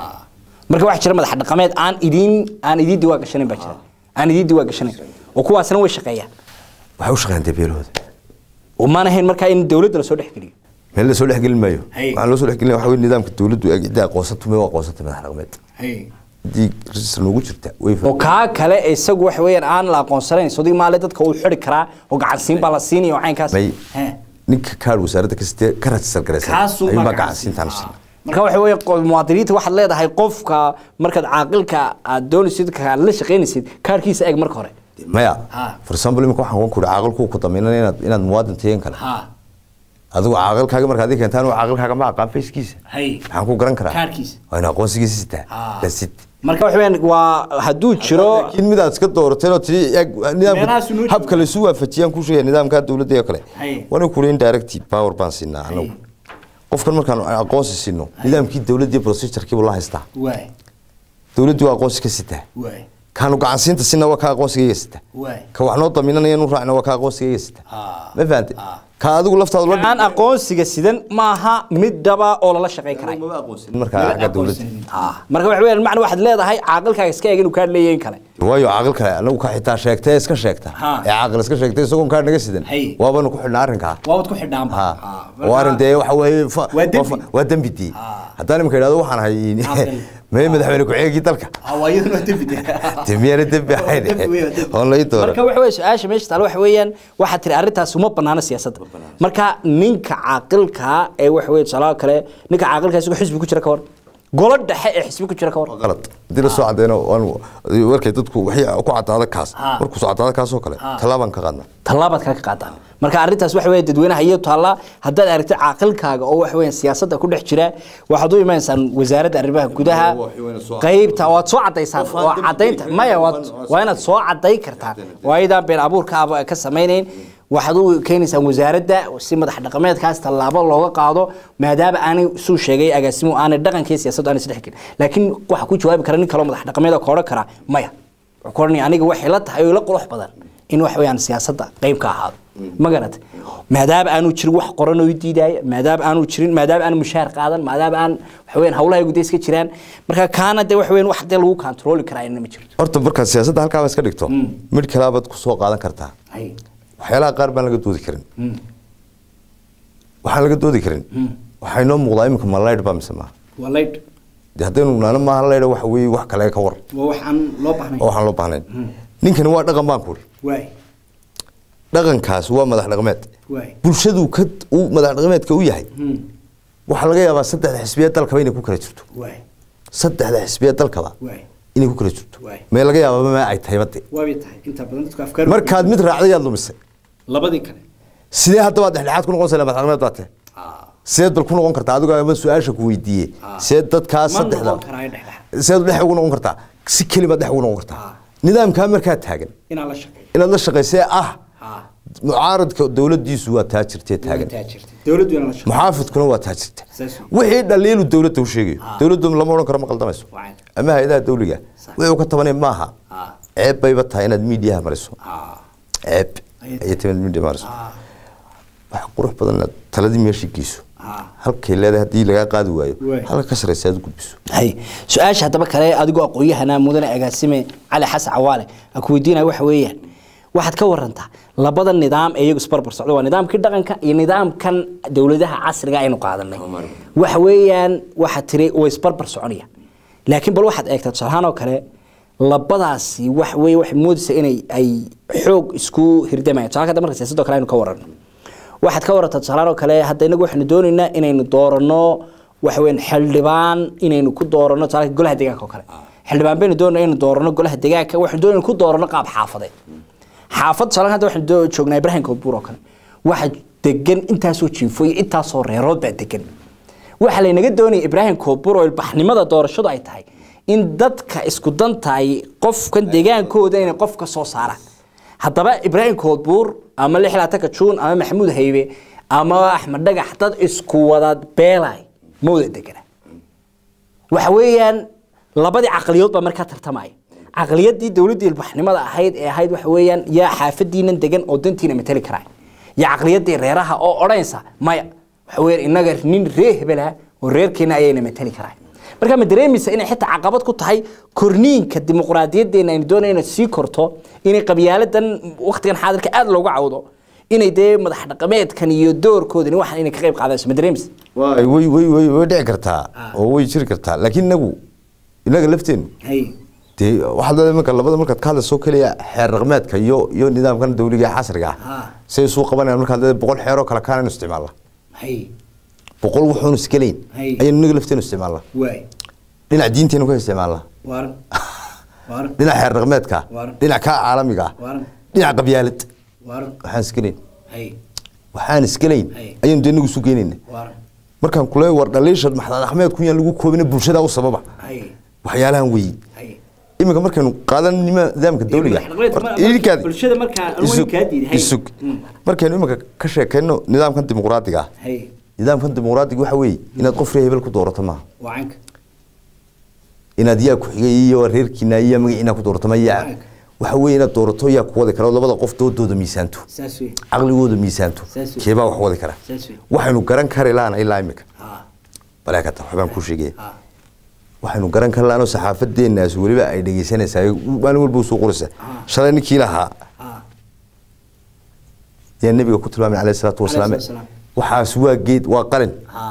marka waxaa jira madax dhaqameed aan idiin aan idiin diwaan gashanayn baa jira aan idiin diwaan gashanayn oo kuwaasna way shaqeeyaan waxay u shaqeeyaan dee beelahooda oo maan ahayn markaa in dowladda lasoo dhex geliyo meel lasoo dhexgelin maayo Hay. waxaan loo soo dhexgelin waxa wey nidaamka dowladdu ee cidda aqoonsatu mee waa aqoonsata madax dhaqameed haddii register noogu jirta way oo kaa kale isagu waxa weeyaan aan la aqoonsanayn sodii maale dadka uu xidhi karaa oo gacansiin baa la siinaya oo caynkaas may He. ninka kaadh wasaaradda ka sitee ka register garaysan kaasuu ayuunbaa baa gacansiintaan gacansiin. sin marka waxa weeye qo- muwaadiniinta waxaad leedahay qofka markaad caaqilka aad doonaysid ka aad la shaqaynaysid kaarkiisa eeg marka hore maya Ha. for example imika waxaan ku uri caaqilku ku damiinana inaad inaad muwaadin tayen kale ha adigu caaqilkaaga markaad ii keentaan caaqilkaaga ma aqaan fayskiisa hay maxaan ku garan karaa Kaarkiisa. waa in aqoonsigiisa sitaa Ha. dasid marka waxa weeyaan waa hadduu jiro laakiin midaad iska doorateen oo tii eeg Meelahaas nidaamka inoo habka laysu waafajiyaan ku sheegaya nidaamka dowladda oo kale Hay. waana kuri indirect power baan siinaa anagu qofkan markaan aqoonsi siino nidaamkii dowladda iyo procedurekiibu la haystaa waay dowladdu waa aqoonsi ka sitaa waay kaanu gacansiinta sina waa ka aqoonsigayga sita waay ka wax noo damiinanaya nu raacna waa ka aqoonsigayga sita Ah. ma fahante ka adigu laftaadu la aan aqoonsiga sidan maaha mid dhaba oo lala shaqayn karay markaa xagga dowladda Ah, marka waxa weeyaan macna waxaad leedahay caaqilkaaga iska eeg inuu kaa leeyahay in kale waayo caaqil kale anagu ka xitaa sheegtay iska sheegta Ha. ee caaqil iska sheegtay isagoon kaa naga sidan Hay. waabanu ku xidhnaa arrinkaa waabad ku xidhaan ha waa arrin dee waxa weeye fa- Waa dembi. fa- waa dembi dii Ha. haddaan imika idhahdo waxaan ahay Caaqil. mee madaxweyne ku-xigeenkii dalka waa dembi dee miyaana dembi ahayn oon lai doora marka waxa weeye su-aasha meesha taal waxa weeyaan waxaad tiri arrintaas uma banaana siyaasadda marka ninka caaqilka ee waxa weeye tusaalaha kale ninka caaqilka isagoo xisbi ku jira ka war golo dhexe ee xisbi ku jira ka war qalad haddii la soo cadeyno waanu warkay dadku waxay ku cadaada kaas Ha. markuu soo cadaada kaas oo kale tallaabaan ka qaadnaa tallaabaad kaga qaadaan marka arrintaas waxa weeye dadweynaha iyo taalla haddaad aragtid caaqilkaaga oo waxa weeyaan siyaasadda ku dhex jira waxaad u imanaysaan wasaaradda arrimaha gudaha qaybta waad soo cadaysaan oo cadaynta maya waad waa inaad soo cadayn kartaan waa ayadaan been abuurka aba ka samaynayn waxaad u keenaysaan wasaaradda si madax dhaqameedkaas tallaabo looga qaado maadaama aanay suu sheegay agaasimu aanay dhaqankii siyaasaddu aanay isdhex gelin laakiin waxa ku jawaabi kara nin kaloo madax dhaqameed oo ka odhan kara maya wuxuu ku odhanaya aniga waxay la tahay oo ila qurux badan in wax weeyaan siyaasadda qayb ka ahaado ma garatay maadaama aanu jirin wax qoran oo i diidaya maadaama aanu jirin maadaama aanu mushaar qaadan maadaama aan waxa weeyaan hawlaha gudaha iska jiraan marka kaana dee waxa weeyaan wax dee lagu kontrooli karaa inna ma jirto horta markaad siyaasadda halkaaba iska dhigto mid kalaabaad ku soo qaadan kartaa hay waxyaalaha qaar baan laga doodi karin waxaan laga doodi karin waxaa inoo muuqdaa iminka ma laydh baa mise maaha waa laydh dee haddaynu naano maaha laydha waxa weeye wax kale ka war waa wax aan loo baahnay oo waxaan loo baahnayn ninkani waa dhaqan baan ku uri waay dhaqankaas waa madax dhaqameed waay bulshadu ka uu madax dhaqameedka u yahay waxaa laga yaabaa saddexda xisbiya dalkaba inay ku kala jirto waay saddexda xisbiya dalkaba waay inay ku kala jirto Waay. mee laga yaabaa ma ay tahay bade waabay tahay inta badan dadku afkaar markaad mid raacday yaad lumisay labadii kale sidee haddaba dhexdhexaad ku noqonaysa madax dhaqameed baa tahay sideed bal ku noqon kartaa adigoo ama su-aasha ku weydiiyey sideed dadkaa ma saddexda noqon karaa dhexdhex sideed dhex ugu noqon kartaa si keliba dhex ugu noqon kartaa nidaamkaa markaa taagan inaan la shaqeeyo inaad la shaqaysee ah ha mucaaradka dowladdiisu waa taa jirtee taagan taajirtay dawladdu inaan la shaqeeyo muxaafidkuna waa taa jirta Saas wixii dhaliilu dowladda u sheegayo dowladdu lama odhan karo ma qaldamayso Waa. ama hay-adaha dawliga wuxuu ka tabanay maaha Ah. ceeb bayba tahay inaad miidiyaha mariso ha ceeb Ayay ayay tahay inaad miidiya mariso ha wax qurux badan inaad taladii meeshii geyso ha halkay leedahay haddii lagaa qaadi waayo Waay. halka ka saraysa aad u gudbiso hay su-aasha haddaba kale adigoo aqoon-yahana mudane agaasime cali xasan cawaale aan ku weydiinaya waxa weeyaan waxaad ka warantaa labada nidaam ee iyagu isbarbar socda waa nidaamkii dhaqanka iyo nidaamkan dowladaha casriga aynu qaadanay waxa weeyaan waxaad tiri way isbarbar soconayaan laakiin bal waxaad eegtaa tusaalahaan oo kale labadaasi wax wey waxay moodaysa inay ay xoog isku hirdamayaan tusaale hadda marka siyaasadoo kale aynu ka warano waxaad ka warataa tusaalahan oo kale hadda inagu waxaynu doonaynaa inaynu doorano waxa weyn xildhibaan inaynu ku doorano tusaale golaha deegaanka oo kale xildhibaan baynu doonayna inaynu doorano golaha deegaanka waxaynu doonayna ku doorano qaab xaafadeed xaafad tusaale hadda waxaynu doo- joognaa ibraahim koodbuur oo kale waxa degan intaasoo jiifo iyo intaasoo reerood baa degan waxaa laynaga doonaya ibraahim koodbuur oo ilbaxnimada doorashadu ay tahay in dadka isku dantahay qofkan deegaankooda inay qof ka soo saaraan haddaba ibraahim koodbuur ama lixlaatanka juun ama maxamuud haybe ama axmed dhagax dad isku wada beelay ma wada degana waxa weeyaan labadii caqliyood baa markaa tartamaya caqliyadii dowladdii ilbaxnimada ahayd ee ahayd waxa weeyaan yaa xaafadiinan degan oo dantiina matali karaa iyo caqliyadii reeraha oo odhanaysa maya waxa weeyaan innaga nin reer hebela oo reerkeena ayayna matali karaa marka ma dareemaysa inay xitaa caqabad ku tahay korniinka dimuqraadiyadeena aynu doonayna inay sii korto inay qabyaaladan waqtigan xaadirka aada loogu cawdo inay dee madax dhaqameedkan iyo doorkoodani waxaan inay ka qayb qaadayso ma dareemaysa way way way way way dhici kartaa oo way jiri kartaa laakiin inagu inaga lafteenu dee waxaad leedahay marka labada markaad ka hadlayso keliya xeer dhaqameedka iyo iyo nidaamkan dawliga ee casriga ah Ha. say isu qabanayaan markaad leedahay boqol xeeroo kale kaanaynu isticmaalna boqol wuxuunu iskaleyn Hay. ayaynu inaga lafteenu isticmaalna waay dhinac diinteenu ka isticmaalna waaran waaran dhinac xeer dhaqameedka Waaran. dhinac kaa caalamiga ah waaran dhinac qabyaalad waaran waxaan iskaleyn hay waxaan iskaleyn Hay. ayaynu dee inagu isu geynayna waaran markaan kule war dhaliisha maxamed axmed kun yaan lagu koobina bulshada u sababa hay waxyaalahan weeyi hay iminka markaynu qaadan nima- nidaamka dawliga dhaqameedka horta mar- idinkaadi- bulshada markaa aan isug- weyn kaa diiday, hay. isug Mm. markaynu iminka ka sheekayno nidaamkan dimuqraadiga ah hay nidaamkan dimuqraadiga waxa weeye inaad qof reer hebel ku doorato maaha wacanka inaad yaa ku xigay iyo reerkiina iyo magaciina ku doorato ma yaa Waaga. waxa weeye inaad doorato yaa ku wadi kara oo labada qof doodooda miisaanto saas wey caqligooda miisaanto Saas wey. keebaa wax wadi kara saas wey waxaynu garan kari laana ilaa imika ha baleekata waxbaan kuu sheegaya ha waxaynu garan kari laanoo saxaafadeennaas weliba ay dhegeysanaysaa maalin walba usoo qoraysa Ah. shalay ninkii lahaa ha yaa nabiga ku tilmaamay alayhi salaatu wasalaam Alayhi salaatu waxaas waa geed waa qalin ha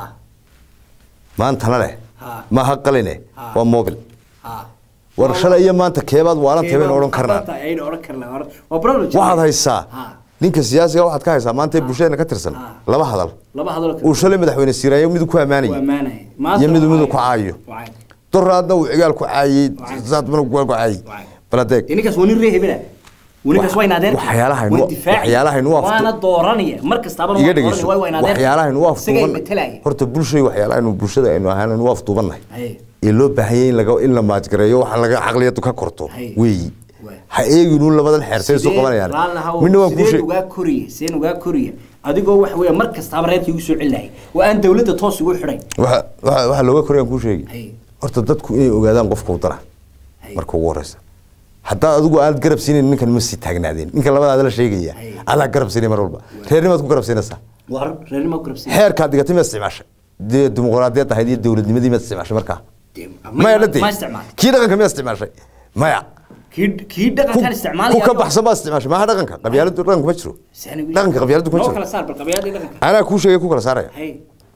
maantana leh Ah. maaha qaline Ah. waa mobil ha war shalay iyo maanta keebaad waalantahay baynu odhan karnaa ayaynu odhan karnaa waa waa problem waxaad haysaa ha ninka siyaasiga waxaad ka haysaa maanta ee bulshadeenna ka tirsan Ah. laba hadal laba hadal uu shalay madaxweyne siiraayo midu ku waa ammaanayay maanay iyo midu midu ku caayo wacanka doraadna uu cigaal ku caayey Wacay. saadbana ku caayey Wacay. baladeeg ninkaas waa nin reer hebela ninkaas waa in adeer waxyaalaha inu- waxyaalaha inu aftu- waana dooranaya mar kastaaba iga dhegeyso waa in adeer waxyaalaha inu isagay afduuban matalaya horta bulshay waxyaalaha inu bulshada aynu ahaan inu afduubannahay Haye. ee loo baahan yahay in laga in la maajgareeyo waxa laga caqliyadu ka korto Haye. weeyi Waay. ha eeginu labadan xeertay soo qabanayaan midna waan kuu sideen sheeg ugaa koriya sideen ugaa koriya adigoo wax weeye mar kastaaba reerkii ugu soo celinayay waa aan dawladda toos ugu xidhayn waxa waxa waxa looga korayaan kuu sheegi Haye. horta dadku inay ogaadaan qofka u dara Haye. marka ugu horeysa haddaa adigu aad garab siinayn ninkan ma sii taagnaadeen ninka labadaada la sheegaya Haye. adaa garab siinay mar walba reernimaad ku garab siinaysaa war reernimo ku rabsan xeerkaad dhigatay ma isticmaashay dee dimuqraadiyad ahayd iyo dowladnimadii ma isticmaashay markaa maya dhade ma isticmaal kii dhaqanka ma isticmaashay maya kii kii ku dhaqankan isticmaalaya ku ka baxsan baa isticmaashay maaha dhaqanka qabyaaladu dhaqanku ma jiro dhaqanka qabyaaladu kuma noo jiro kala saar bal qabyaalada iyo dhaqanka anaa kuu sheegay ku kala saaraya hay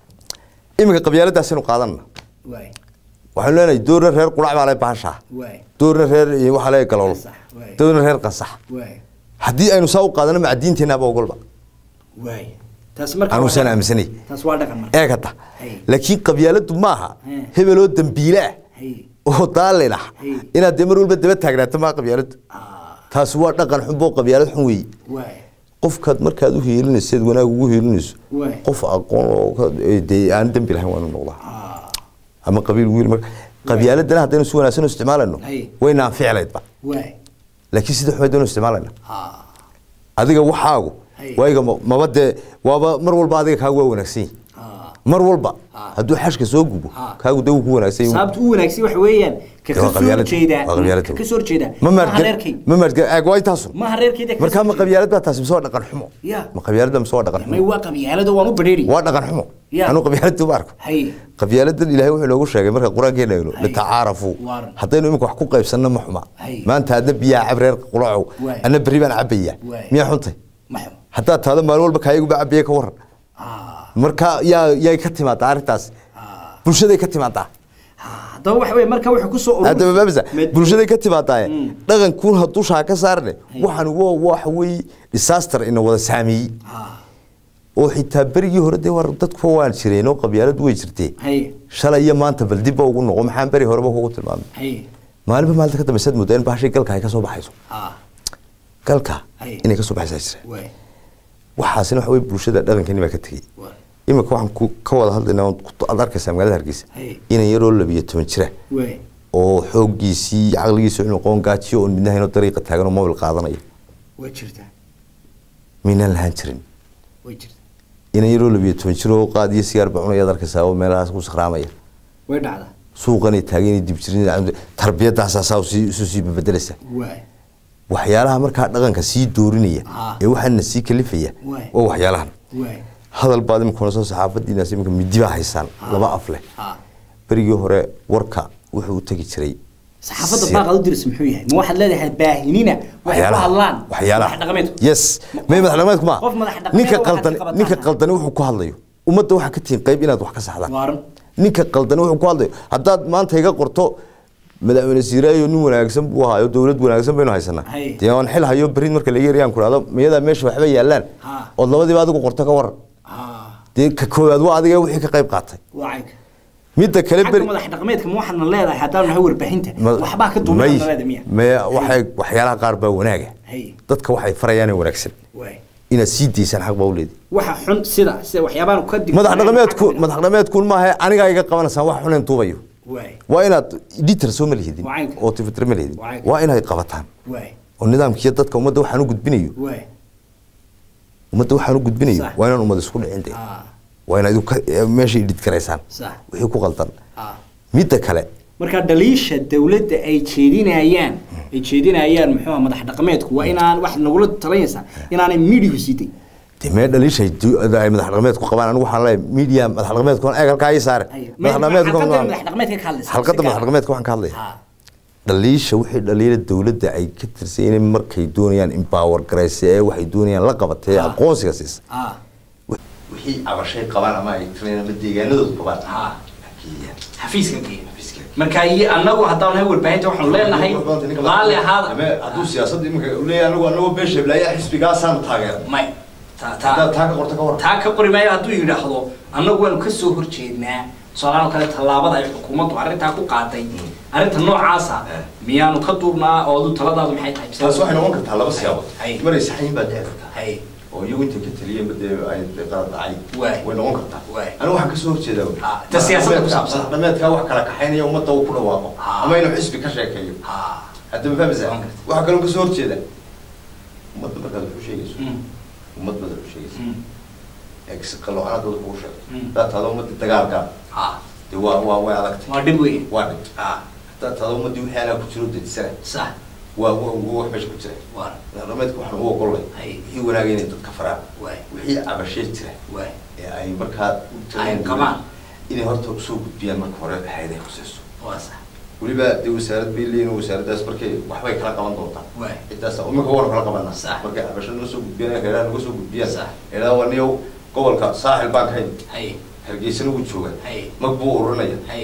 iminka qabyaaladaasinu qaadanna waay waxaanu leenahay doorna reer qurac baa leh baashaa waay doorna reer iyo waxaa leh galool Qasax, waay. doorna reer qasax waay haddii aynu saa u qaadano maca diinteennaaba ogolba waay taas marka anuusan waa dhaqan. aaminsanay taas waa dhaqan marka eeg hadda Hay. laakiin qabyaaladu maaha He. hebeloo dambiile ah hay oo daalin ah Hey. inaad dee mar walba daba taagnaato maa qabyaaladu ah taasi waa dhaqan xun boo qabyaalad xun weeye waay qofkaad markaad u hiilinayseed wanaag ugu hiilinayso Waay. qof aqoon oo ka- ee dee aan dembi lahayn waa inuu noqdaa ah ama qabiil wiil marka qabyaaladana haddaynu si wanaagsan u isticmaalayno Hay. waynaan ficlaydba waay laakiin sida xumaydaynu isticmaalayna ah adiga waxaagu Hay. wayga ma- maba dee waaba mar walba adiga kaagu waa wanaagsan yihin ah mar walba Ah. hadduu xashka soo gubo Ah. kaagu dee wuu ku wanaagsan yahay. sababta u wanaagsan waxa weeyaan ka Waa ka soo qabyaalad. horjeeda Waa qabyaalad. ka ka soo horjeeda ma maaha maadga reerkay ma maadga aag waa intaasun maaha reerkayda ka markaa soo ma horjeeda. qabyaalad baa taasi mise waa dhaqan xumo Ya. ma qabyaalada mise waa dhaqan may xumo waa qabyaalada waan u badheeri waa dhaqan xumo Ya. anuu qabyaalada uma arko hay qabyaaladan ilaahay wuxuu inoogu sheegay marka qur-aankeena eegno Hay. litacaarafu Waaran. haddaynu imika wax ku qaybsanno ma xuma Hay. maanta adna biyaha cab reer qulacow Waay. adna berri baan cabaya Waay. miyaa xuntay maxmo haddaad taado maalin walba kaayaguba cabaya ka waran ah marka yaa yay ka timaadaa arrintaas ah bulshaday ka timaadaa haddaba waxa wey marka wuxuu kusoo ururi- haddaba maamisa Med- bulshaday ka timaadaaye Mm. dhaqankuun hadduu shaa ka saarne waxaan waa waxa weeye disaster ina wada saameeyey Ah, oo xitaa berigii hore dee war dadku waan jireen oo qabyaaladu way jirtee haye shalay iyo maanta bal dibba ugu noqo maxaan beri horeba kugu tilmaamay haye maalinba maalinta ka dambaysaad moodaa in bahashay galka ay ka soo baxayso ah galka Ay. inay ka soo baxaysaa jira way waxaasina waxa weye bulshada dhaqankeeni baa ka tegey way iminka waxaan ku ka wada hadlaynaa oon ku- aad arkaysaa magaalada hargeysa Hey. inan yaroo labiyo toban jira way oo xooggiisii caqligiisii inu qoon gaajiyo oo midnahaynoo dariiqa taagan oo mobil qaadanaya way jirtaa miynaan lahaan jirin way jirtaa inan yaroo labiyo toban jir oo qaadiyo sigaar baa cunayaad arkaysaa oo meelahaas ku sakhraamaya way dhacdaa suuqanay taagan dib jirin tarbiyadaasaa saa sii isu sii bebedeleysa way waxyaalaha markaa dhaqanka sii doorinaya Ah. ee waxaana sii kalifaya Waay. waa waxyaalahan way hadal baad imika soo saxaafadiinaas imika midi baa haysaan laba af leh ah berigii hore warka wuxuu u tegi jiray saxaafadda si- baaqad u diris muxuu yahay ma waxaad leedahay baahinina waxay ku waxyaalaha hadlaan waxyaalaha madax dhaqameedku yes may madax dhaqameedku ma qof madax dhaqameed ninka waxaad qaldan ka qabataan. ninka qaldani wuxuu ku hadlayo ummadda waxaa ka tihin qayb inaad wax ka saxdaan waaran ninka qaldani wuxuu ku hadlayo haddaad maanta iga qorto madaxweyne siiraayo nin wanaagsan buu ahaayo dowlad wanaagsan baynu haysanaa Hay. dee aan xil hayo berin marka laga yariyaan ku dhahdo miyadaa meesha waxba yaalaan Ha. ood labadiiba adigu qorto ka waran ah dee ka koowaad waa adiga wixii ka qayb qaatay waa caynka midda kale xagga beri madax dhaqameedka ma waxaadna leedahay haddaan nahay warbaahinta Ma- waxbaa ka duuban may- leedahay miya may waxay waxyaalaha qaar baa wanaaga hay dadka waxay farayaan ee wanaagsan way inaad sii daysaan xaq baa u leedi waxa xun sida sida waxyaabaan ka dig madax dhaqameedku madax dhaqameedku maaha anigaa iga qabanaysaan wax xunayn tuubayo way waa inaad editor soo ma lihidin Waa caynka. oo tifitr ma lihidin Waa caynka. waa inaad qabataan way oo nidaamkiiyo dadka ummadda waxaan u gudbinayo way ummadda waxaan u gudbinayo Sax. waa inaan ummad isku dhicin de ah waa inaad idu ka- eh, meesha edit garaysaan sax wixii ku qaldan ah midda kale marka dhaliisha dawladda ay jeedinayaan ay jeedinayaan muxuu ahaa madax dhaqameedku waa inaan wax nagula talinaysaa inaanay midigu siitay dee mee dhaliishay du- ay madax dhaqameedku qabaan anigu waxaan leeyahay media madax dhaqameedku eeg halkaa ii saare madax dhaqameedku madax dhaqameedka ka hadlaysa halqadda madax dhaqameedka waxaan ka hadlaya ha dhaliisha wixii dhaliila dawladda ay ka tirsan inay markay doonayaan empower garaysa ee waxay doonayaan la qabatay ee Ah. aqoonsiga siisa ah wixii cabashay qabaan ama ay tireen ama deegaanadooda qabaan ha xafiiska geeya marka iyo annagu haddaan nahay warbaahinta waxaanu leenahay raalli ahaada hadduu siyaasadda iminka leeyahay anagu anagu beesha blaayaa xisbigaasaan taageera may taa haddaad taa taa ka qorta ka waran taa ka qori maayo hadduu yidhaahdo annagu waanu ka soo horjeednaa tusaalahaan oo kale tallaabada ay xukuumaddu arrintaa ku qaaday arrinta noocaasa Eh. miyaanu ka duubnaa oo adu taladaadu maxay tahay taas waxay noqon kartaa laba siyaabood Hay. maray saxayin baa dhici kartaa hay oo iyagu intay ka taliyeen badee ay qalad dhacay Waay. way noqon kartaa Waay. anigu waxaan kasoo horjeedaa Ah, ta siyaasadda ku saabsan. dhameedkaa wax kala kaxaynaya ummadda uu ku dhawaaqo Ah. ama inuu xisbi ka sheekeeyo ha hadda ma fahmaysaa Waan gartay. waxaa kaloo kasoo horjeeda ummadda markaad wax u sheegayso Mm. ummad baad wax u sheegayso Mm. eegsi qaloocanadooda kugu sheego Mm. haddaad tahdo ummadda dagaalka ha dee waa waa way adagtay waa dhib weyn waa dhig ha haddaad tahdo ummaddii wixii anaa ku jiro dedisana sax waa waa waa wax meesha ku jira waa dhameedka waxaan ugu ogolnay Hay. wixii wanaagay inay dadka faraan waay wixii cabashee jira waay ee ay markaa u Ay tagaan qabaan. inay horta usoo gudbiyaan marka hore hayday khusayso waa sax weliba dee wasaarad bay leeyihin wasaaraddaas markay waxbay kala qaban doontaa waay ciddaas imika waanu kala qabanaa Sax. markay cabasho noo soo gudbiyaan heeraha naga soo gudbiyaan Sax. heeraha waa niyow gobolka saaxil baan ka hayn hay hargeysana wuu jooga Hay. mag buu ururinaya hay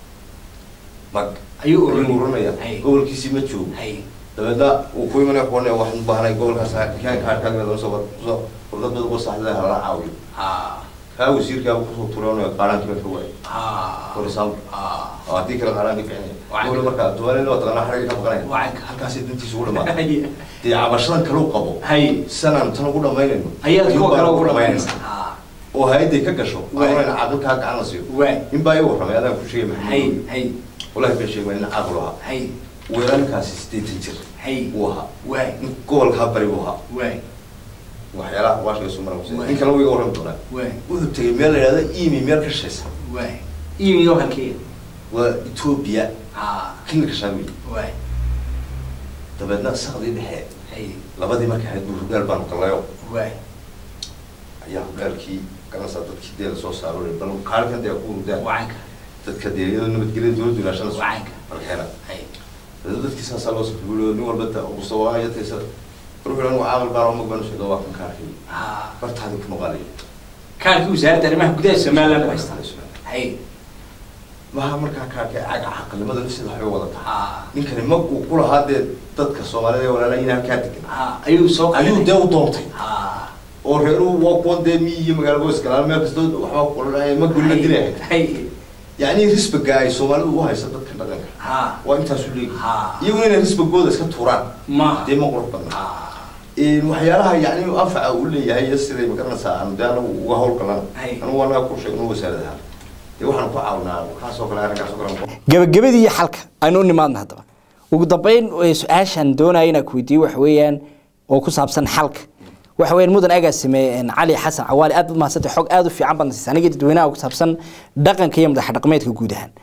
mag ayuu ayuu ururinaya. ururinaya Hay. gobolkiisii ma joogo hay dabeedna uu ku imanaya kuwan waxaan u baahnay gobolkaas kaanka harkaagmeeda soo soo wardad badan oo saxda hala caawiyo ha kaa wasiirkaa kusoo turanaya qaaraanki baa ka waayay ha for example ha oo haddii kale qaaraanki bixinaya Waa. gobol markaa tuwaalin oo taqaanaa xariga ka baqanaya Waa. halkaasay dantiisa ugu dhamaatay hay dee cabashadan kale u qabo hay sanaan tan ugu dhamaynayno ayaad ayuu kuwa baan kale ugu ugu dhamaynayna dhamaynaysaa ha oo hay-adday ka gasho Waa. aanayna caaqilkaa gacan la siiyo waay in baa iga warramay adaan ku sheegay hay maxamed hay wallahi been sheegay nin caaqil u ahaa hay weerarkaasi siddeetan jir hay uu ahaa waay nin gobolkaa bari uu ahaa waay waxyaalaha waashiga soo mara Waa. nin kale wuu iga warrami doonaa waay wuxuu tegey meel la yidhahda imi meel ka shaysa waay imiyo halkeeda waa etoobiya ha kililka shaamil waay dabeedna sakdii dhexe hay labadii markay ahayd buu hogaal baanu gallayo waay ayaa hogaalkii garanaysaa dadkii dee lasoo saaro bal kaalkan dee ku hurdaan wacanka dadka dee iyadoo nabadgelya dowladdu ilaashada Wacanka. balkeena hay dabeedna dadkii saasaa loo sakuuliyo nin walba ta mustawaaya taysa ruuxu anu caaqil baan oo mag baan u sheegay waa kan kaalkii ha bartaadii ku noqonaya kaarkii wasaaradda arrimaha gudaha somaliland u haystaa hay maha markaa kaakee caga caqlimada sida waxay wadata ninkani mag uu ku lahaa dee dadka soomaalida ee walaala in halkaa degan ayuu soo ayuu dee u doontay oo reeruhu waa kuwan dee miyi iyo magaalo boos galaan meel kasta waxba kulanaya ma gulna dilaya yacni risbaga ay soomaalidu u haysa dadka dhaqanka waa intaasu leegi iyaguna inay risbagooda iska tuuraan dee ma qurux badna waxyaalaha yani anfaca uu leeyahay iyo siday magaranaysaa aanu dee anagu uga hawlgalan anigu anaga ku sheegno wasaaradaha dee waxaan ku caawinaa kaasoo kale arrinkaasoo kale gabagabadii iyo xalka aynu u nimaadna haddaba ugu dambeyn su-aashan doonaya inaan ku weydiiyo waxa weeyaan oo ku saabsan xalka waxa weeyaan mudan agaasime cali xasan cawaali aad baad mahadsantay xog aad u fiican baad nasiisay aniga dadweynaha ku saabsan dhaqanka iyo madax dhaqameedka guud ahaan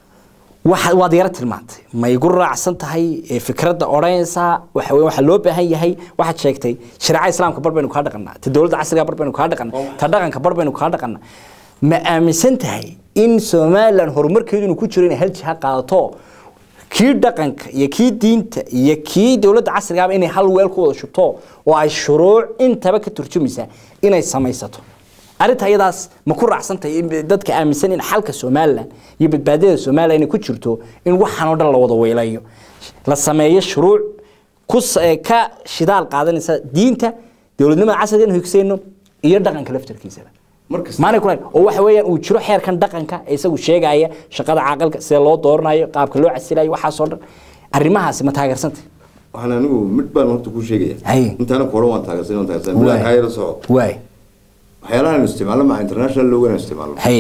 waxa waad yara tilmaantay ma igu raacsan tahay fikradda odhanaysaa waxa weeye waxaa loo baahan yahay waxaad sheegtay shareecada islaamka bar baynu kaa dhaqanaa ta dowladda casriga bar baynu kaa dhaqanaa ta dhaqanka bar baynu kaa dhaqanaa ma aaminsan tahay in somalilan horumarkeedu inuu ku jiro inay hal jiha qaadato kii dhaqanka iyo kii diinta iyo kii dowladda casrigaaba inay hal weel ku wada shubto oo ay shuruuc intaba ka turjumaysa inay samaysato arrinta iyadaas ma ku raacsantahay dadka aaminsan in xalka somalilan iyo badbaadada somalilan inay ku jirto in waxaan oo dhan la wada weylayo la sameeyo shuruuc ku ka shidaal qaadanaysa diinta dowladnimada casriga in higsayno iyo dhaqanka laftarkiisaba maanay kulahayn oo waxa weeyaan uu jiro xeerkan dhaqanka ee isagu sheegaya shaqada caaqilka sida loo dooranayo qaabka loo casilayo waxaasoo dhan arrimahaasi ma taageersantay waxaan anigu mid baan horta kuu sheegaya Haye. intaana ku hore waan taageersan waan taageersan Waay. bilaa kaayara soco waay waxyaalaha aynu isticmaalno maha international loogan aynu isticmaalno haye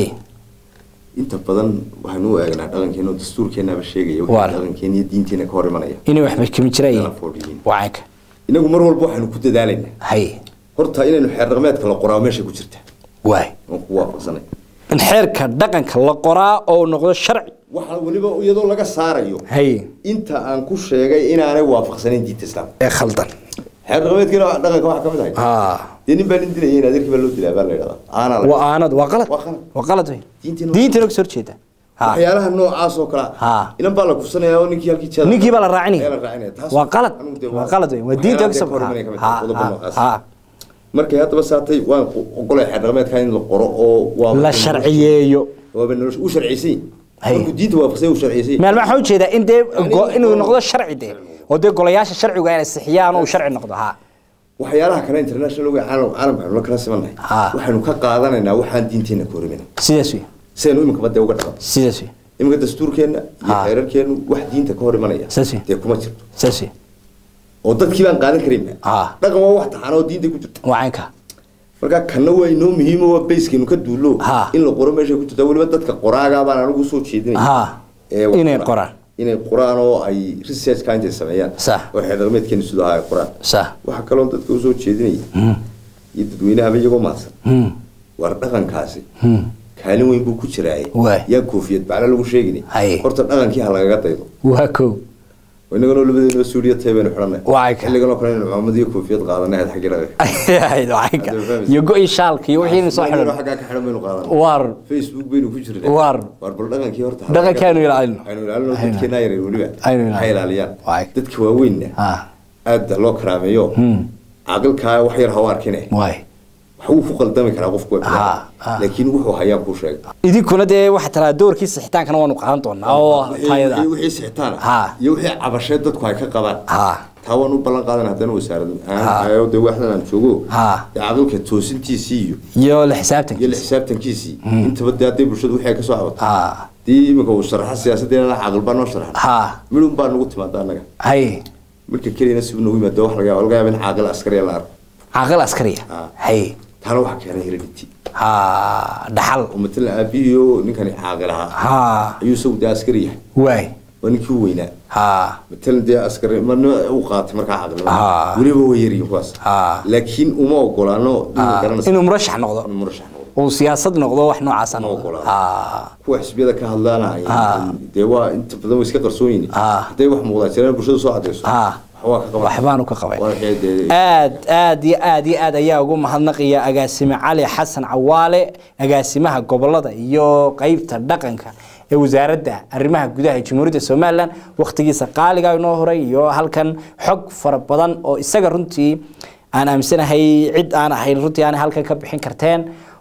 inta badan waxaynu u eegnaa dhaqankeena oo dastuurkeenaba sheegaya Waa. wixii dhaqankeena iyo diinteena ka hor imanaya inay waxba kami jirayeen Kala foolyihiin. wacanka inagu mar walba waxaynu ku dadaalaynaa haye horta inaynu xeer dhaqameedka la qoraa meesha ku jirta waay waan ku waafaqsanay in xeerka dhaqanka la qoraa oo noqdo sharci waxa weliba iyadoo laga saarayo haye inta aan ku sheegay inaanay waafaqsanayn diinta islaamka ee khaldan xeer dhaqameedkeena dhaqanka waxaa ka mid ahay haa dee nin baa nin dilaya in adeerkii baa loo dilaa baa la yidhahdaa aanaa la waa aanad waa qalad Waa qalad. waa qalad wey Diinteena- diintina kasoo horjeeda ha waxyaalaha noocaas oo kale Ha. inan baa la kufsanayaa oo ninkii halkii jeeda ninkii baa la raacinaya Ayaa la raacinaya. Taas- waa qalad anigu dee waa qalad wey waa diinta waxyaalaha kasoo dee ka hor imanaya ka mid ha tahay, qodobo ha noocaas. ha markay haddaba saatay waan ogolay xeer dhaqameedka in la qoro oo waa la sharciyeeyo waaba nolosha u sharciysan Hay. markuu diinta waafaqsan u sharciysan meel waxaa ujeedaa in dee Yani go- in inuu la- noqdo sharci dee oo dee golayaasha sharcigu ay sixiyaan oo uu sharci noqdo ha waxyaalaha kale international oga caalam caalamka aynu la kala simannahay Ha. waxaynu ka qaadanaynaa waxaan diinteena ka horimin sidaas wey sidaynu iminka badee uga dhaqan sidaas wey iminka dastuurkeenna iyo Ha. xeerarkeennu wax diinta ka hor imanaya Saas wey. dee kuma jirto sidaas wey oo dadkii baan qaadan karinba Ha. dhaqan waa wax taxan oo diinta ku jirta waa caynka marka kanna waa inoo muhiimo waa bayskeenu ka duulo Ha. in la qoro meesha ku jirta weliba dadka qoraagaa baan anigu soo jeedinaya ha ee wax inay qora- qoraan inay qoraan oo ay researchka intay sameeyaan Sax. oo xeer dhaqameedkeenu sidoo ahaa ay qoraan sax waxaa kaloo dadka usoo jeedinaya iyo dadweynahaba iyagoo mahadsan Hmm. war dhaqankaasi Hmm. kaalin weyn buu ku jiraaye Waay. yaa koofiyad bacla lagu sheegini Haye. horta dhaqankii ha lagaga daydo waa kow inaganoo labadeena suuriya tahay baynu xidhanay Waay ka. xilliganoo kale inaynu culamad iyo koofiyad qaadanay had xaggi dhaqanka Ahayd, waa caynka Hadda fahmaysa. iyo go-i shaalka iyo wixii soo Inagoo xidhan xaggaa ka xidhan baynu qaadanay waar facebook baynu ku jirnay War. war bal dhaqankii horta ha Dhaqankii lagaga- aynu ilaalino. aynu ilaalino Aynu- dadkeena yaryar weliba Aynu ilaalino. ha ilaaliyaan Waay. dadka waaweynna ha aad loo karaameeyo Hmm. caaqilkaa wax yar ha u arkine waay wax wuu ku qaldami karaa qofku waa Ha, bini'aadam. ha. laakiin wuxuu hayaan kuu sheegay idinkuna dee waxaa talaa doorkii sixitaankana waanu qaadan doonaa oo Wixii- tayada wixii- wixii sixitaan ah Ha. iyo wixii cabasheed dadku ay ka qabaan ha taa waan u ballan qaadan haddana wasaarad Ha. aan de waxdan aan joogo Ha. dee caaqilka toosintiisii iyo iyo la iyo la xisaabtankiisa xisaabtankiisii intaba dee hadday bulshadu wixii ay ka soo cabato ha dii iminka uu sharaxa siyaasaddeena caaqil baa noo sharaxa ha midun baa nagu timaada annaga hay midka keliyana si uu nagu yimaado wax laga yaaba laga yaaba in caaqil askariya la arko caaqil askariya Ha. hay taana waxaa keenay heredity ha dhaxal oo matalan aabihiyo ninkani caaqil ahaa ha ayuu isagu dee askari yahay waay waa ninkii u weynaa ha matalan dee askari marna u qaatay markaa caaqilnimada Ah. weliba way yaryihin kuwaas Ah. laakiin uma ogolaano ha. garanaysa inuu murashax noqdo inuu murashax noqdo uu siyaasad noqdo wax noocaasa Ma noqdo ogolaado. ha kuwa xisbiyada ka hadlaana Ah. dee waa inta badan way iska qarsoon yihiin Ah. hadday wax muuqdaan jiraan bulshada soo cadayso Ah. waxbaa ka qaban waxbaanu ka qabay waa waxay dee aad aad iyo aad iyo aad ayaa ugu mahadnaqaya agaasime cali xasan cawaale agaasimaha gobolada iyo qeybta dhaqanka ee wasaaradda arrimaha gudaha ee jamhuuriyadda somalilan wakhtigiisa qaaliga inoo horay iyo halkan xog fara badan oo isaga runtii aan aaminsanahay cid aan ahayn runtii aan halkan ka bixin karteen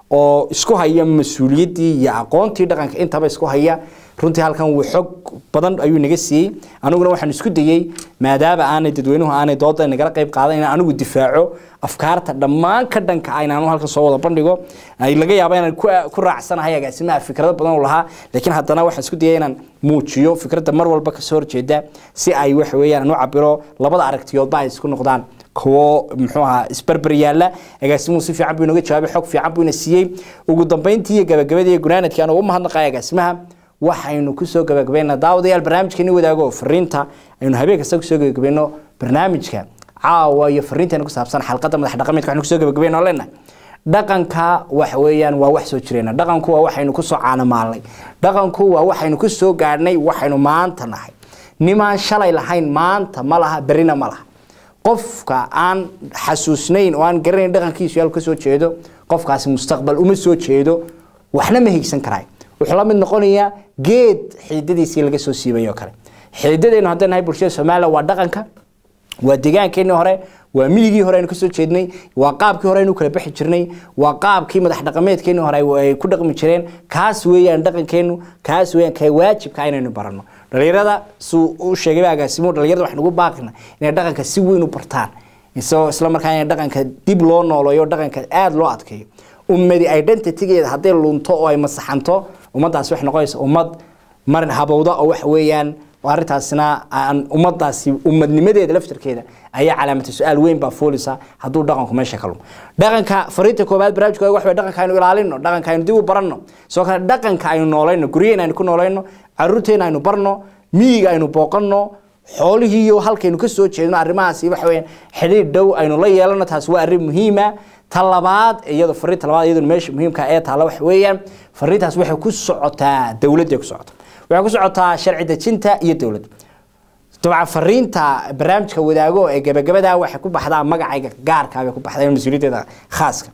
oo isku haya mas-uuliyaddii iyo aqoontii dhaqanka intaba isku haya runtii halkan wuu xog badan ayuu naga siiyey aniguna waxaan isku dayey maadaama aanay dadweynuhu aanay dooda nagala qayb qaadan inaan anigu difaaco afkaarta dhammaan ka dhanka ah inaan halkan soo wada bandhigo ay laga yaabo inaan ku raacsanahay agaasimaha fikrado badan u lahaa laakiin haddana waxaan isku dayay inaan muujiyo fikradda mar walba kasoo horjeeda si ay waxa weeyaan u cabiro labada aragtiyoodba ay isku noqdaan kuwo muxuu ahaa isbarbar yaalla agaasimuhu si fiican buu inooga jawaabay xog fiican buu ina siiyey ugu dambeyntii iyo gabagabadii iyo gunaanadkii aan ugu mahadnaqaya agaasimaha waxaynu kusoo gabagabayna daawadayaal barnaamijkeeni wadaago fariinta aynu habeen kasta kusoo gabagabayno barnaamijka caawa iyo fariinteena ku saabsan xalqadda madax dhaqameedka waxaynu kusoo gabagabayno leenahay dhaqanka waxa weeyaan waa wax soo jireena dhaqanku waa waxaynu kusoo caanamaalnay dhaqanku waa waxaynu kusoo gaadhnay waxaynu maanta nahay nimaan shalay lahayn maanta ma laha berrina ma laha qofka aan xasuusnayn oo aan garanayn dhaqankiisu yaal ka soo jeedo qofkaasi mustaqbal uma soo jeedo waxna ma higsan karaay wuxuu la mid noqonayaa geed xididadiisii laga soo siibay oo kale xididadeennu haddaan nahay bulshada soomaaliya waa dhaqanka waa deegaankeenii hore waa miyigii hore aynu kasoo jeednay waa qaabkii hore aynu kala bixi jirnay waa qaabkii madax dhaqameedkeenii hore ay ku dhaqmi jireen kaas weeyaan dhaqankeennu kaas weeyaan kee waajibka inaynu baranno dhalinyarada suu u sheegay agaasimuhu dhalinyarada waxaan ugu baaqina inay dhaqanka si weyn u bartaan isagoo isla markaa in dhaqanka dib loo nooleeyo dhaqanka aada loo adkeeyo ummadi identitygeeda hadday lunto oo ay masaxanto ummaddaasi waxay noqonaysa ummad marin habowda oo waxa weeyaan arrintaasina aan ummadaasi ummadnimadeeda laftarkeeda ayaa calaamata su-aal weyn baa foolisa hadduu dhaqanku meesha ka lumo dhaqanka fariinta koobaad barnaamijkooda waxa dhaqanka aynu ilaalino dhaqanka aynu dib u baranno sidoo kale dhaqanka aynu noolayno guryaheena aynu ku noolayno caruurteena aynu barno miyiga aynu booqanno xoolihii iyo halkaynu ka soo jeedno arrimahaasi waxa weeyaan xidhiidh dhow aynu la yeelano taasi waa arrin muhiima ta labaad iyadoo fariinta labaad iyadoo meesha muhiimka ee taala waxa weeyaan fariintaas waxay ku socotaa dowladda ku socota waxay ku socotaa sharci dejinta iyo dowladda dabcan fariinta barnaamijka wadaago ee gabagabada waxay ku baxdaa magacayga gaarka bay ku baxdaa mas-uuliyaddeeda khaaska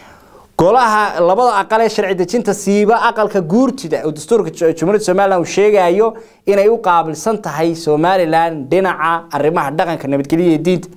golaha labada aqal ee sharci dejinta siiba aqalka guurtida oo dastuurka jumhuuriyadda somalilan uu sheegayo inay u qaabilsan tahay somalilan dhinaca arrimaha dhaqanka nabadgelya iyo diinta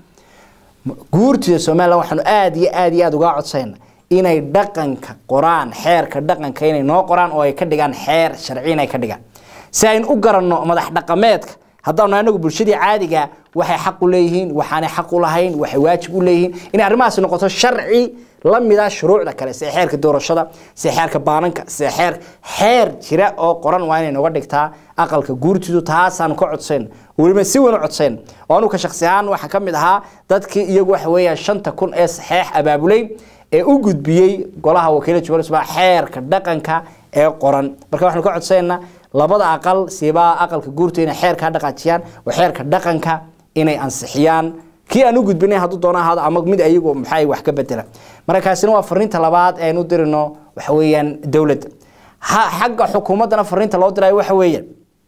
guurtida somalilan waxaanu aada iyo aada iyo aada uga codsayna inay dhaqanka qoraan xeerka dhaqanka inay noo qoraan oo ay ka dhigaan xeer sharci inay ka dhigaan si aynu u garanno madax dhaqameedka haddaanu anagu bulshadii caadiga waxay xaq u leeyihiin waxaanay xaq u lahayn waxay waajib u leeyihiin inay arrimahaasi noqoto sharci la mida shuruucda kale sida xeerka doorashada sida xeerka baananka sida xeer xeer jira oo qoran waa inay nooga dhigtaa aqalka guurtidu taasaanu ka codsayn weliba si weyn u codsayn oo anugu ka shaksi ahaan waxaa ka mid ahaa dadkii iyagu waxa weeyaan shanta kun ee saxeex abaabulay ee u gudbiyey golaha wakiilada jumhuuriyadda xeerka dhaqanka ee qoran marka waxaanu ka codsaynaa labada aqal siibaa aqalka guurta inay xeerkaa dhaqaajiyaan oo xeerka dhaqanka inay ansixiyaan kii aan u gudbinay hadduu doono ahaado ama mid ayagu maxay wax ka bedela markaasina waa fariinta labaad ee aynu dirino waxa weeyaan dowladda xagga xukuumaddana fariinta loo dirayo waxa weeyaan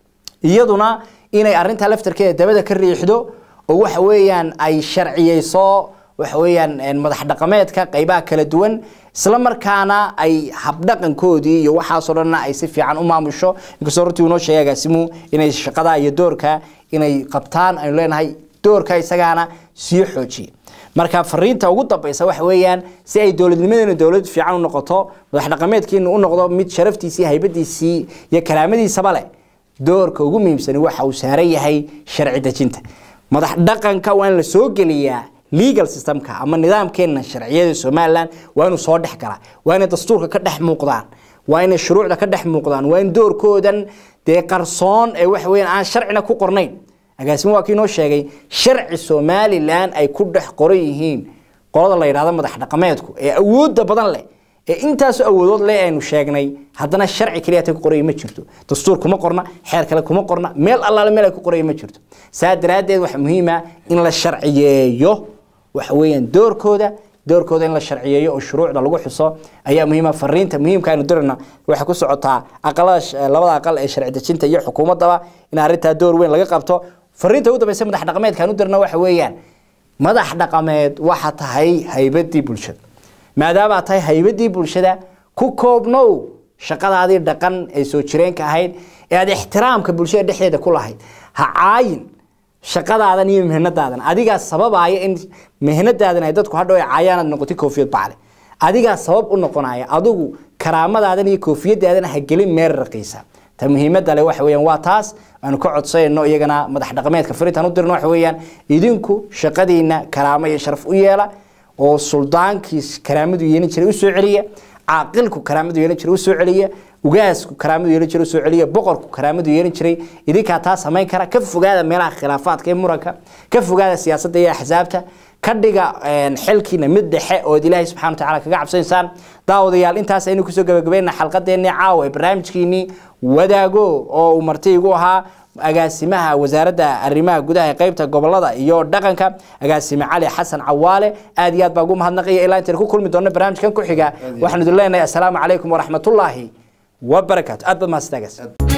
iyaduna inay arrintaa laftarkeeda dabada ka riixdo oo waxa weeyaan ay sharciyeyso waxa weeyaan madax dhaqameedka qaybaha kala duwan isla markaana ay habdhaqankoodii iyo waxaasoo dhanna ay si fiican u maamusho inkastoo runtii unoo sheegay agaasimuhu inay shaqada iyo doorka inay qabtaan aynu leenahay doorka isagaana sii xoojiya marka fariinta ugu dambaysa waxa weeyaan si ay dowladnimadeena dowlad fiican u noqoto madax dhaqameedkiina u noqdo mid sharaftiisii haybadiisii iyo karaamadiisaba leh doorka ugu muhiimsani waxa uu saaran yahay sharci dejinta madax dhaqanka waa in la soo geliyaa legal systemka ama nidaamkeena sharciyada somalilan waa inuu soo dhex galaa waa inay dastuurka ka dhex muuqdaan waa inay shuruucda ka dhex muuqdaan waa in doorkoodan dee qarsoon ee waxa weeyaan aan sharcina ku qornayn agaasimo waa kii noo sheegay sharci somalilan ay ku dhex qoran yihiin qolada la yidhahdo madax dhaqameedku ee awoodda badan leh ee intaasoo awoodood leh aynu sheegnay haddana sharci keliya ta ku qoraya ma jirto dastuur kuma qorna xeer kale kuma qorna meel allaale meel ay ku qoraya ma jirto saa daraaddeed waxaa muhiima in la sharciyeeyo waxa weeyaan doorkooda doorkooda in la sharciyeeyo oo shuruucda lagu xuso ayaa muhiima fariinta muhiimka aynu dirina waxay ku socotaa aqalada labada aqal ee sharci dejinta iyo xukuumaddaba in arrintaa door weyn laga qabto fariinta ugu dambaysa madax dhaqameedka aan u dirna waxa weeyaan madax dhaqameed waxa tahay haybadii bulshada maadaamaa tahay haybadii bulshada ku koobnow shaqadaadii dhaqan ee soo jireenka ahayd ee aad ixtiraamka bulshada dhexdeeda ku lahayd ha caayin shaqadaadan iyo mihnadaadan adigaa sababaya in mihnadaadan ay dadku hadhow ay caayaan aad noqotay koofiyad bacle adigaa sabab u noqonaya adigu karaamadaadana iyo koofiyadaadana ha gelin meel raqiisa ta muhiimadda le waxa weeyaan waa taas aanu ka codsayno iyagana madax dhaqameedka fariintaan u dirno waxa weeyaan idinku shaqadiina karaamo iyo sharaf u yeela oo suldaankii karaamadu yeelin jiray u soo celiya caaqilku karaamadu yeelin jiray u soo celiya ugaasku karaamadu yeelin jiray u soo celiya boqorku karaamadu yeelin jiray idinkaa taa samayn kara ka fogaada meelaha khilaafaadka iyo muranka ka fogaada siyaasadda iyo axsaabta ka dhiga xilkiina mid dhexe ood ilaahay subxana watacaala kaga cabsanaysaan daawadayaal intaas aynu kusoo gabagabeynaa xalqadeennii caawa ee barnaamijkiinii wadaago oo uu marti igu ahaa agaasimaha wasaaradda arrimaha gudaha ee qeybta gobolada iyo dhaqanka agaasime cali xasan cawaale aad iyo aad baa ugu mahadnaqaya ilaa intaynu ku kulmi doonno barnaamijkan ku xiga waxaanu idin leenahay assalaamu calaykum waraxmatullaahi wabarakaatu aad baad mahadsantaagaas